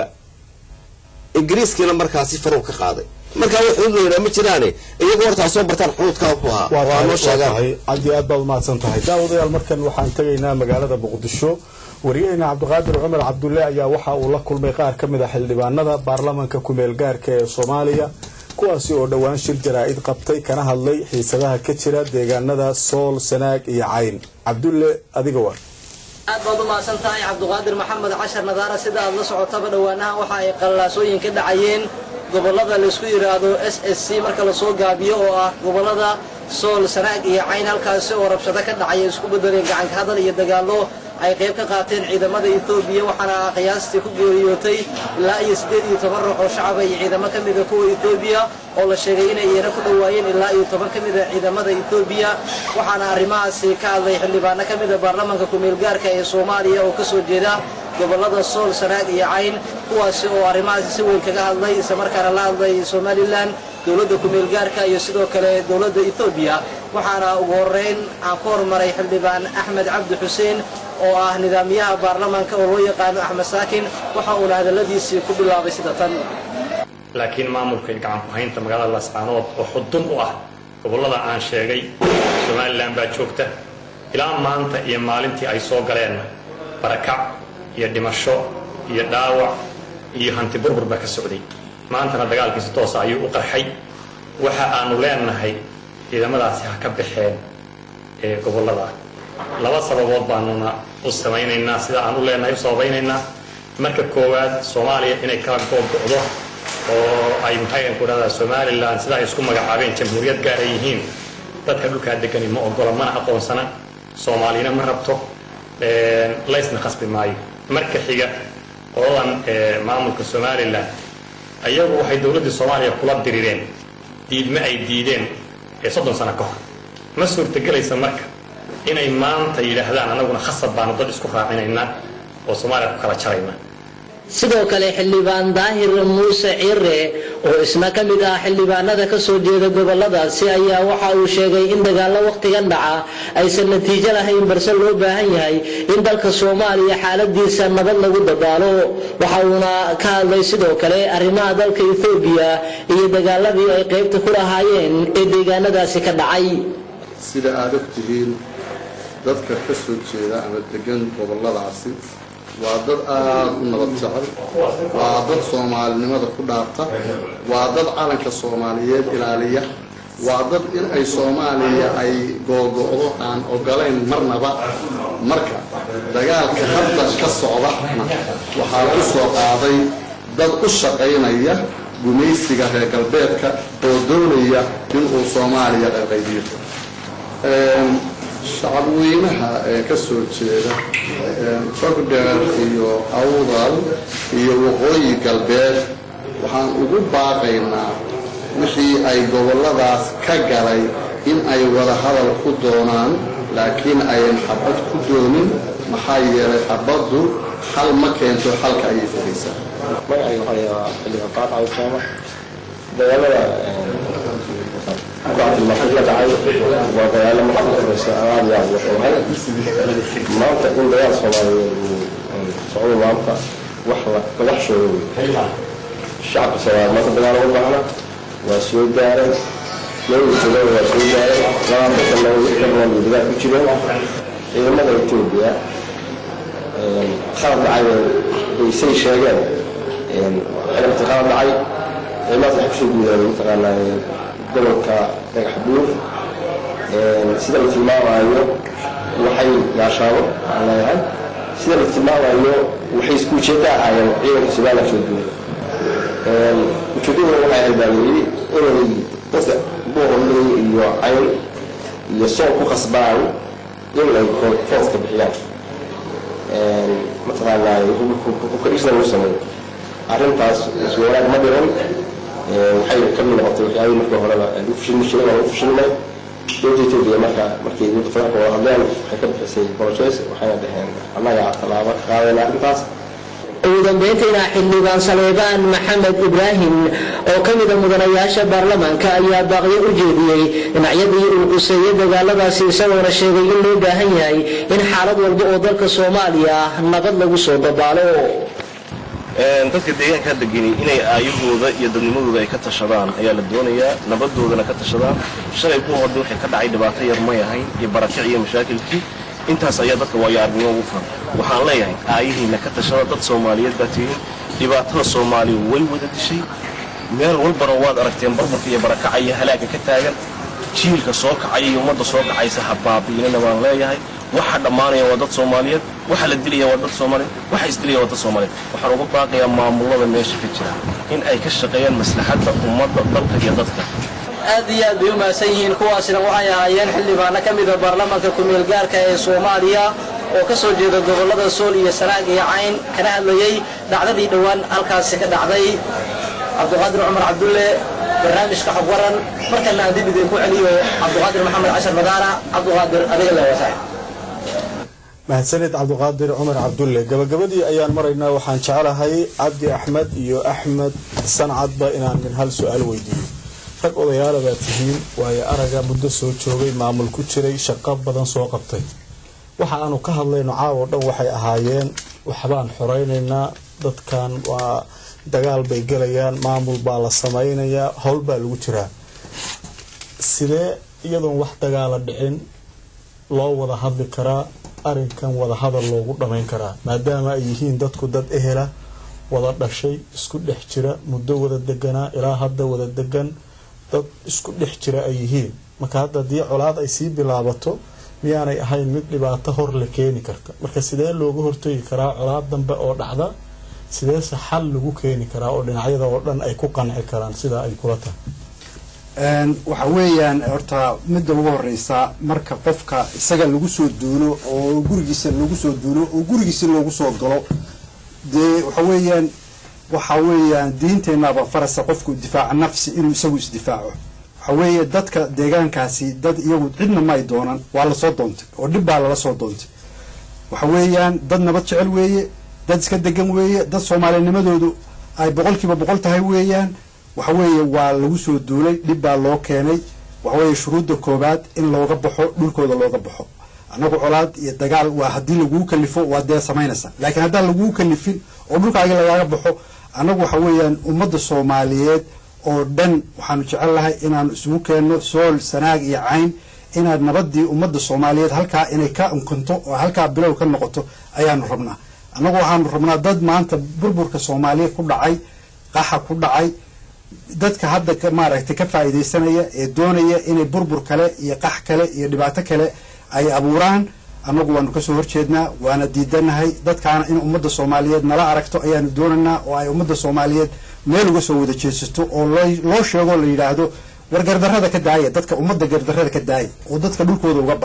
ingiriiskiina markaasi farow ka qaaday markaa wax xuduud la yidhaha ma jiraane iyagoo hortaa soo bartaan xuduudkaa wuxuu ahaa waa noo sheegaan aad iyo aad baad umahadsan tahay daawadayaal markan waxaan tegaynaa magaalada muqdisho wariyaheyna cabdiqaadir cumar cabdulle ayaa waxa uu la kulmay qaar ka mid a xildhibaanada baarlamanka kumeel gaarka ee soomaaliya kuwaasi oo dhowaan shir jaraa-id qabtay kana hadlay xiisadaha ka jira deegaanada sool sanaag iyo cayn cabdulle adiga war aad baad u mahadsan tahay cabduqaadir maxamed cashar nadaara sida aad la socotaba dhowaanaha waxa ay qallaasooyin ka dhacayeen gobollada laysku yidhaahdo s s c marka lasoo gaabiyo oo ah gobollada sool sanaag iyo cayn halkaasi oo rabshado ka dhacaya isku bedeleen gacanka hadal iyo dagaallo ay qayb ka qaateen ciidamada etoobiya waxaana qiyaastii ku geeriyootay ilaa iyo siddeed iyo toban ruux oo shacaba iyo ciidamo ka mida kuwa etoobiya oo la sheegay inay iyana ku dhowaayeen ilaa iyo toban ka mida ciidamada etoobiya waxaana arrimahaasi ka hadlay xildhibaano ka mida baarlamanka kumeelgaarka ee soomaaliya oo kasoo jeeda gobollada sool sanaag iyo cayn kuwaasi oo arrimahaasi si weyn kaga hadlay islamarkaana la hadlay somalilan dowladda kumeelgaarka iyo sidoo kale dowladda etoobiya waxaana ugu horeyn aan ku hormaray xildhibaan axmed cabdi xuseen oo ah nidaamiyaha baarlamanka oo loo yaqaano axmed saakin waxa uuna hadalladiisii ku bilaabay sida tan laakiin maamulka iyo gacan ku-haynta magaalada lascaanood oo xudun u ah gobollada aan sheegay somalilan baa joogta ilaa maanta iyo maalintii ay soo galeenna barakac iyo dhimasho iyo dhaawac iyo hanti burbur baa ka socday maantana dagaalkiisi toosa ayuu u qarxay waxa aanu leenahay ciidamadaasi ha ka baxeen ee gobollada laba sababood baanuna u samaynaynaa sida aan u leenahay u sababaynaynaa marka koowaad soomaaliya inay kala goobgo'do oo ay maxay ku dhahdaa somalilan sida ay isku magacaabeen jamhuuriyad gaar ay yihiin dadka dhulkaa degani ma ogola mana aqoonsana soomaaliyana ma rabto laysna khasbi maayo marka xiga qoladan maamulka somalilan ayagu waxay dowladdii soomaaliya kula dirireen diidma ay diideen ee soddon sano ka hor ma suurtagelaysa marka inay maanta yidhaahdaan anaguna khasab baanu dad isku raacinaynaa oo soomaaliya ku kala jarayna sidoo kale xildhibaan daahir muuse ciire oo isna ka mid ah xildhibaanada ka soo jeeda gobolladaasi ayaa waxa uu sheegay in dagaallo wakhtigan dhaca aysan natiijo lahayn balse loo baahan yahay in dalka soomaaliya xaaladiisa nabad lagu dadaalo waxa uuna ka hadlay sidoo kale arrimaha dalka ethoobiya iyo dagaaladii ay qaybta ku lahaayeen ee deegaanadaasi ka dhacay sida aada og tihiin dadka ka soo jeeda ama degan gobolladaasi waa dad aada u nabad jecel waa dad soomaalinimada ku dhaarta waa dad calanka soomaaliyeed ilaaliya waa dad in ay soomaaliya ay googo'do aan ogolayn marnaba marka dagaalka hadda ka socdana waxaa lagu soo qaaday dad u shaqaynaya gumaysiga reer galbeedka oo doonaya inuu soomaaliya qayqaybiyo shacabweynaha ee ka soo jeeda fogdheer iyo awdal iyo waqooyi galbeed waxaan ugu baaqaynaa wixii ay gobolladaas ka galay in ay wada hadal ku doonaan laakiin ayan xabad ku doonin maxaa yeelay xabaddu xal ma keento xalka ayay fogaysaa magacayga waxaa layahaa xildhibaan qaad cawsaama dagaalada maqaxya dhacay waa dagaalo marka horeysa aad iyo aad u xoogan maanta in dagaal soomaaliyeed uu socdo maanta wax la wax sheego wey shacabka soomaaliyeed maanta dagaal uga baahna waa soo gaaray labada jilada waa soo gaaray labaatan sano wixii ka badan bay dagaal ku jireen ciidamada etoobiya qalab dhacay bay say sheegeen ciidamada qalab dhacay ciidamadaas waxay kusoo guudeen mataqaanaa gobolka dhagax buur sida la tilmaamayo waxay gaashaabo aan leeyahay sida la tilmaamayo waxay isku ujeedda ahaayeen ciidanka somaliland soo guuray ujeeddaduna waxay ahayd baa layidhi inay dadka buuqoley iyo cayn iyo sool ku khasbaan in ay fooska bixiyaan mataqaanaa hubkadhisna lagu sameeyo arrintaas isku wanaag ma dhiran waxay ka mid noqotay waxyaabihii markii horeba lagu fashilmi jiray waa lagu fashilmay dowladda etoobiya marka markay dowladda federaalka wada hadleen waxay ka bixisay bolojes waxayna dhaheen annaga tallaabo ka qaadayna arrintaas ugu dambeyntiina xildhibaan saleebaan maxamed ibraahim oo ka mida mudanayaasha baarlamaanka ayaa baaqyo u jeediyey dhinacyadii uu quseeyey dagaaladaasi isagoona sheegay in loo baahan yahay in xaalad walba oo dalka soomaaliya nabad lagu soo dabaalo dadka deegaanka hadda geni inay aayahooda iyo dadnimadooda ay ka tashadaan ayaa la doonayaa nabadoodana ka tashadaan shalay ku hodda waxay ka dhacay dhibaato yar may ahayn iyo barakic iyo mashaakilkii intaas ayaa dadka waayo aragnimo ugu furan waxaan leeyahay aayihiina ka tashada dad soomaaliyeed baa tihiin dhibaatada soomaaliya way wada dishay meel walbana waad aragteen barbarka iyo barakaca iyo halaaga ka taagan jiilka soo kacaya iyo ummadda soo kacaysa ha baabi'inana baan leeyahay waxa dhammaanaya waa dad soomaaliyeed waxa la dilaya waa dad soomaaliyeed waxa isdilaya waa dad soomaaliyeed waxaan uga baaqayaa maamulada meesha ka jira in ay ka shaqeeyaan maslaxadda ummadda dalka iyo dadka aad iyo aad bay u mahadsan yihiin kuwaasina waxay ahaayeen xildhibaano ka mida baarlamaanka ku-meel gaarka ee soomaaliya oo ka soo jeeda gobollada sool iyo sanaag iyo cayn kana hadlayey dhacdadii dhowaan halkaasi ka dhacday cabdiqaadir cumar cabdulle barnaamijka xog waran markana aan dib idinku celiyo cabdiqaadir maxamed cashar madaara cabdiqaadir adiga leewatahay mahadsanid cabdiqaadir cumar cabdulle gabagabadii ayaan maraynaa waxaan jecelahay cabdi axmed iyo axmed sancadba inaan min hal su-aal weydiiyo rag odayaala baa tihiin waayo araga muddo soo joogay maamul ku jiray shaqo badan soo qabtay waxa aanu ka hadlayno caawo dhan waxay ahaayeen waxbaan xoreynaynaa dadkan waa dagaal bay gelayaan maamul baa la samaynayaa howl baa lagu jiraa sidee iyadoon wax dagaala dhicin loo wada hadli karaa arinkan wada hadal loogu dhamayn karaa maadaama ay yihiin dadku dad ehela wada dhashay isku dhex jira muddo wada deganaa ilaa hadda wada degan dad isku dhex jira ay yihiin marka hadda haddii colaad ay sii bilaabato miyaanay ahayn mid dhibaato hor la keeni karta marka sidee looga hortegi karaa colaad dambe oo dhacda sideese xal lagu keeni karaa oo dhinacyada oo dhan ay ku qanci karaan sidaa ay kula tahay waxa weeyaan horta midda ugu horeysa marka qofka isaga lagu soo duulo oo gurigiisa lagu soo duulo oo gurigiisa loogu soo galo dee waxa weeyaan waxa weeyaan diinteenaba farasa qofku difaaca nafsi inuu isagu isdifaaco waxa weeye dadka deegaankaasi dad iyagu cidna ma ay doonan waa lasoo doontay oo dhib baa lala soo doontay waxa weeyaan dad nabad jecel weeye dad iska degan weeye dad soomaalinimadoodu ay boqolkiiba boqol tahay weeyaan waxa weeye waa lagu soo duulay dhib baa loo keenay waxa weeye shuruudda koobaad in looga baxo dhulkooda looga baxo annagu colaad iyo dagaal waa haddii lagugu kalifo waa dee samaynaysa laakiin haddaan lagugu kalifin oo dhulkaaga lagaaga baxo annagu waxa weeyaan ummadda soomaaliyeed oo dhan waxaanu jecelnahay inaanu isugu keenno sool sanaag iyo cayn inaad nabadii ummadda soomaaliyeed halkaa inay ka unkanto oo halkaa bilow ka noqoto ayaanu rabnaa annagu waxaanu rabnaa dad maanta burburka soomaaliya ku dhacay qaxa ku dhacay dadka hadda maaragtay ka faa'iidaysanaya ee doonaya inay burbur kale iyo qax kale iyo dhibaato kale ay abuuraan annagu waanu kasoo horjeednaa waana diidanahay dadkaana in ummadda soomaaliyeed nala aragto ayaanu doonaynaa oo ay ummadda soomaaliyeed meel uga soo wada jeesato oo loo sheego la yidhaahdo war gardarrada ka daaya dadka ummadda gardarrada ka daaya oo dadka dhulkooda uga baxa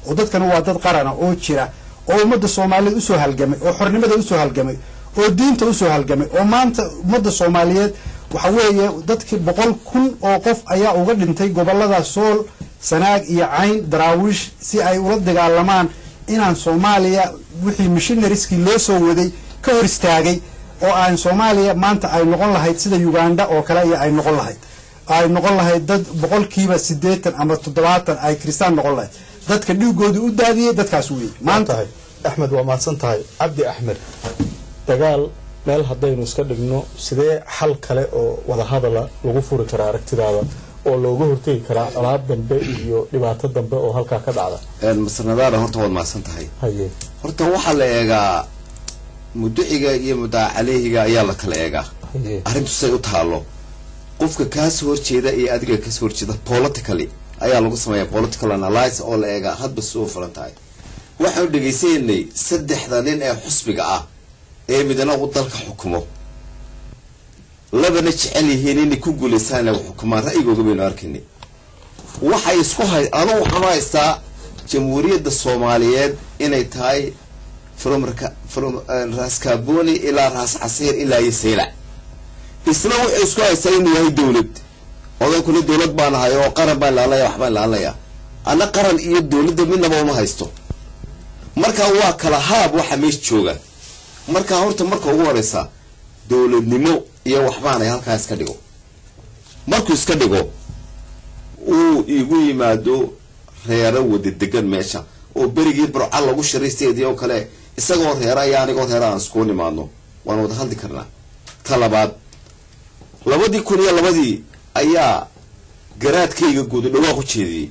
oo dadkana waa dad qarana oo jira oo ummadda soomaaliyeed usoo halgamay oo xornimada usoo halgamay oo diinta usoo halgamay oo maanta ummadda soomaaliyeed waxa weeye dadkii boqol kun oo qof ayaa uga dhintay gobolada sool sanaag iyo cayn daraawiish si ay ula dagaalamaan inaan soomaaliya wixii missionarieskii loo soo waday ka hor istaagay oo aan soomaaliya maanta ay noqon lahayd sida uganda oo kale iyo ay noqon lahayd ay noqon lahayd dad boqolkiiba siddeetan ama toddobaatan ay kristaan noqon lahayd dadka dhiigooda u daadiyey dadkaas weeye maanta axmed waa mahadsan tahay cabdi axmed dagaal meel haddaynu iska dhigno sidee xal kale oo wadahadala lagu furi karaa aragtidaada oo looga hortegi karaa colaad dambe iyo dhibaato dambe oo halkaa ka dhacda masnadaana horta waad mahadsan tahay haye horta waxaa la eegaa muduciga iyo muddaca caleyhiga ayaa la kala eegaa haye arrintu say u taalo qofka kaasoo horjeeda iyo adiga kasoo horjeeda politically ayaa lagu sameeya political analysis oo la eegaa hadba si u fulan tahay waxaanu dhegaysanay saddexda nin ee xusbiga ah ee midna uu dalka xukumo labana jecel yihiin inay ku guulaystaan inay xukumaan ra'yigooga baynu arkaynay waxay isku hay anugu waxaan u haystaa jamhuuriyadda soomaaliyeed inay tahay from raka- from raas kaaboni ilaa raas casiir ilaa iyo saylac isna wuxuu isku haystaa inuu yahay dowlad odankuna dowlad baan ahay oo qaran baan ilaalinaya waxbaan ilaalinaya anna qaran iyo dowladda midnaba uma haysto marka waa kala haab waxa meesha jooga marka horta marka ugu horeysa dowladnimo iyo waxbaanay halkaa iska dhigo markuu iska dhigo uu igu yimaado reero wada degan meesha oo berigii burca lagu shiraysteedii oo kale isagoo reera iyo anigoo reera aan iskugu nimaadno waan wada hadli karnaa ta labaad labadii kun iyo labadii ayaa garaadkayga guudu dhawaaq u jeediyey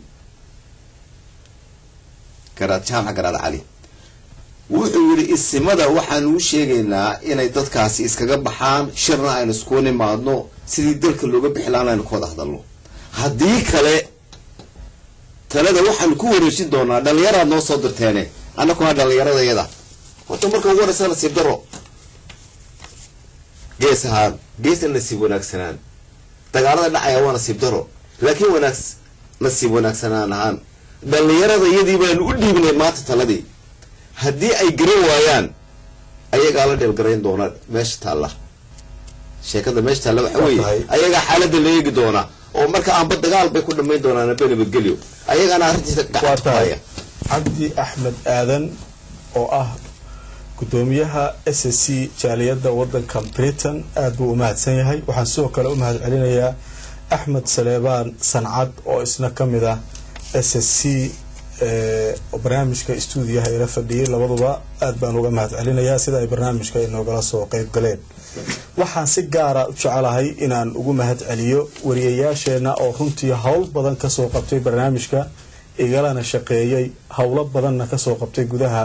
garaad jaamac garaad cali wuxuu yidhi isimada waxaanu u sheegaynaa inay dadkaasi iskaga baxaan shirna aynu iskugu nimaadno sidii dalka looga bixi lahaan aynu ka wada hadalno haddii kale talada waxaanu ku wareejin doonaa dhallinyaraad noo soo dirteene annakuna dhallinyaradayada horta marka ugu horeysa nasiib daro gees ahaan geesna nasiib wanaagsanaan dagaalada dhacaya waa nasiib daro laakiin wanaags nasiib wanaagsanaan ahaan dhallinyarada iyadii baanu u dhiibnay maanta taladii haddii ay garan waayaan ayagaa la dheelgarayn doona meesha taalla sheekada meesha taalla waxa weeye ayagaa xaaladda la eegi doona oo marka aanba dagaal bay ku dhammayn doonaan aba nabadgelyo ayagaana arrintiisa waa tahay gacaya cabdi axmed aadan oo ah gudoomiyaha s s c jaaliyadda wadanka britain aad buu u mahadsan yahay waxaan sidoo kale u mahad celinayaa axmed saleebaan sancad oo isna ka mid ah s s c oo barnaamijka stuudiyaha ila fadhiyay labaduba aad baan uga mahad celinayaa sida ay barnaamijka inoogala soo qeyb galeen waxaan si gaara u jecelahay inaan ugu mahad celiyo wariyayaasheenna oo runtii howl badan kasoo qabtay barnaamijka igalana shaqeeyey howlo badanna kasoo qabtay gudaha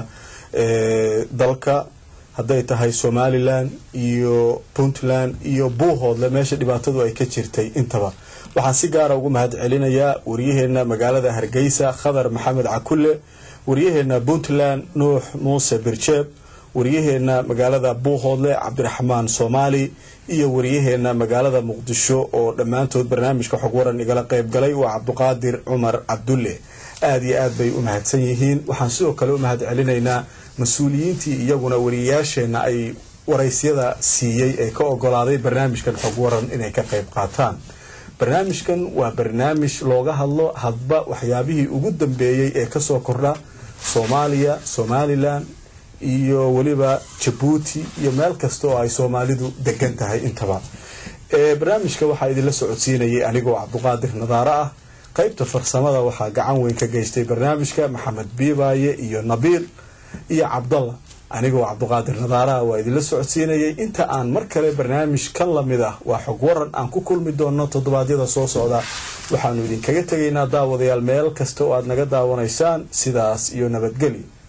dalka hadday tahay somalilan iyo puntland iyo buuhoodle meesha dhibaatadu ay ka jirtay intaba waxaan si gaara ugu mahad celinayaa waryaheena magaalada hargeysa khadar maxamed cakulle waryaheena puntland nuux muuse birjeeb waryaheena magaalada buuhoodle cabdiraxmaan soomaali iyo waryaheena magaalada muqdisho oo dhammaantood barnaamijka xog waran igala qeyb galay waa cabduqaadir cumar cabdulle aada iyo aad bay u mahadsan yihiin waxaan sidoo kale u mahad celinaynaa mas-uuliyiintii iyaguna wariyayaasheenna ay waraysyada siiyey ee ka ogolaaday barnaamijkan xog waran inay ka qeyb qaataan barnaamijkan waa barnaamij looga hadlo hadba waxyaabihii ugu dambeeyey ee kasoo kordha soomaaliya somalilan iyo weliba jabuuti iyo meel kasta oo ay soomaalidu degan tahay intaba barnaamijka waxaa idinla socodsiinayay anigoo cabduqaadir nadaare ah qeybta farsamada waxaa gacan weyn ka geystay barnaamijka maxamed biibaaye iyo nabiil iyo cabdalla anigoo cabduqaadir nadaaraha waa idinla socodsiinayay inta aan mar kale barnaamij kan lamid ah waa xog waran aan ku kulmi doono toddobaadyada soo socda waxaanu idinkaga tegaynaa daawadayaal meel kasta oo aad naga daawanaysaan sidaas iyo nabadgelyo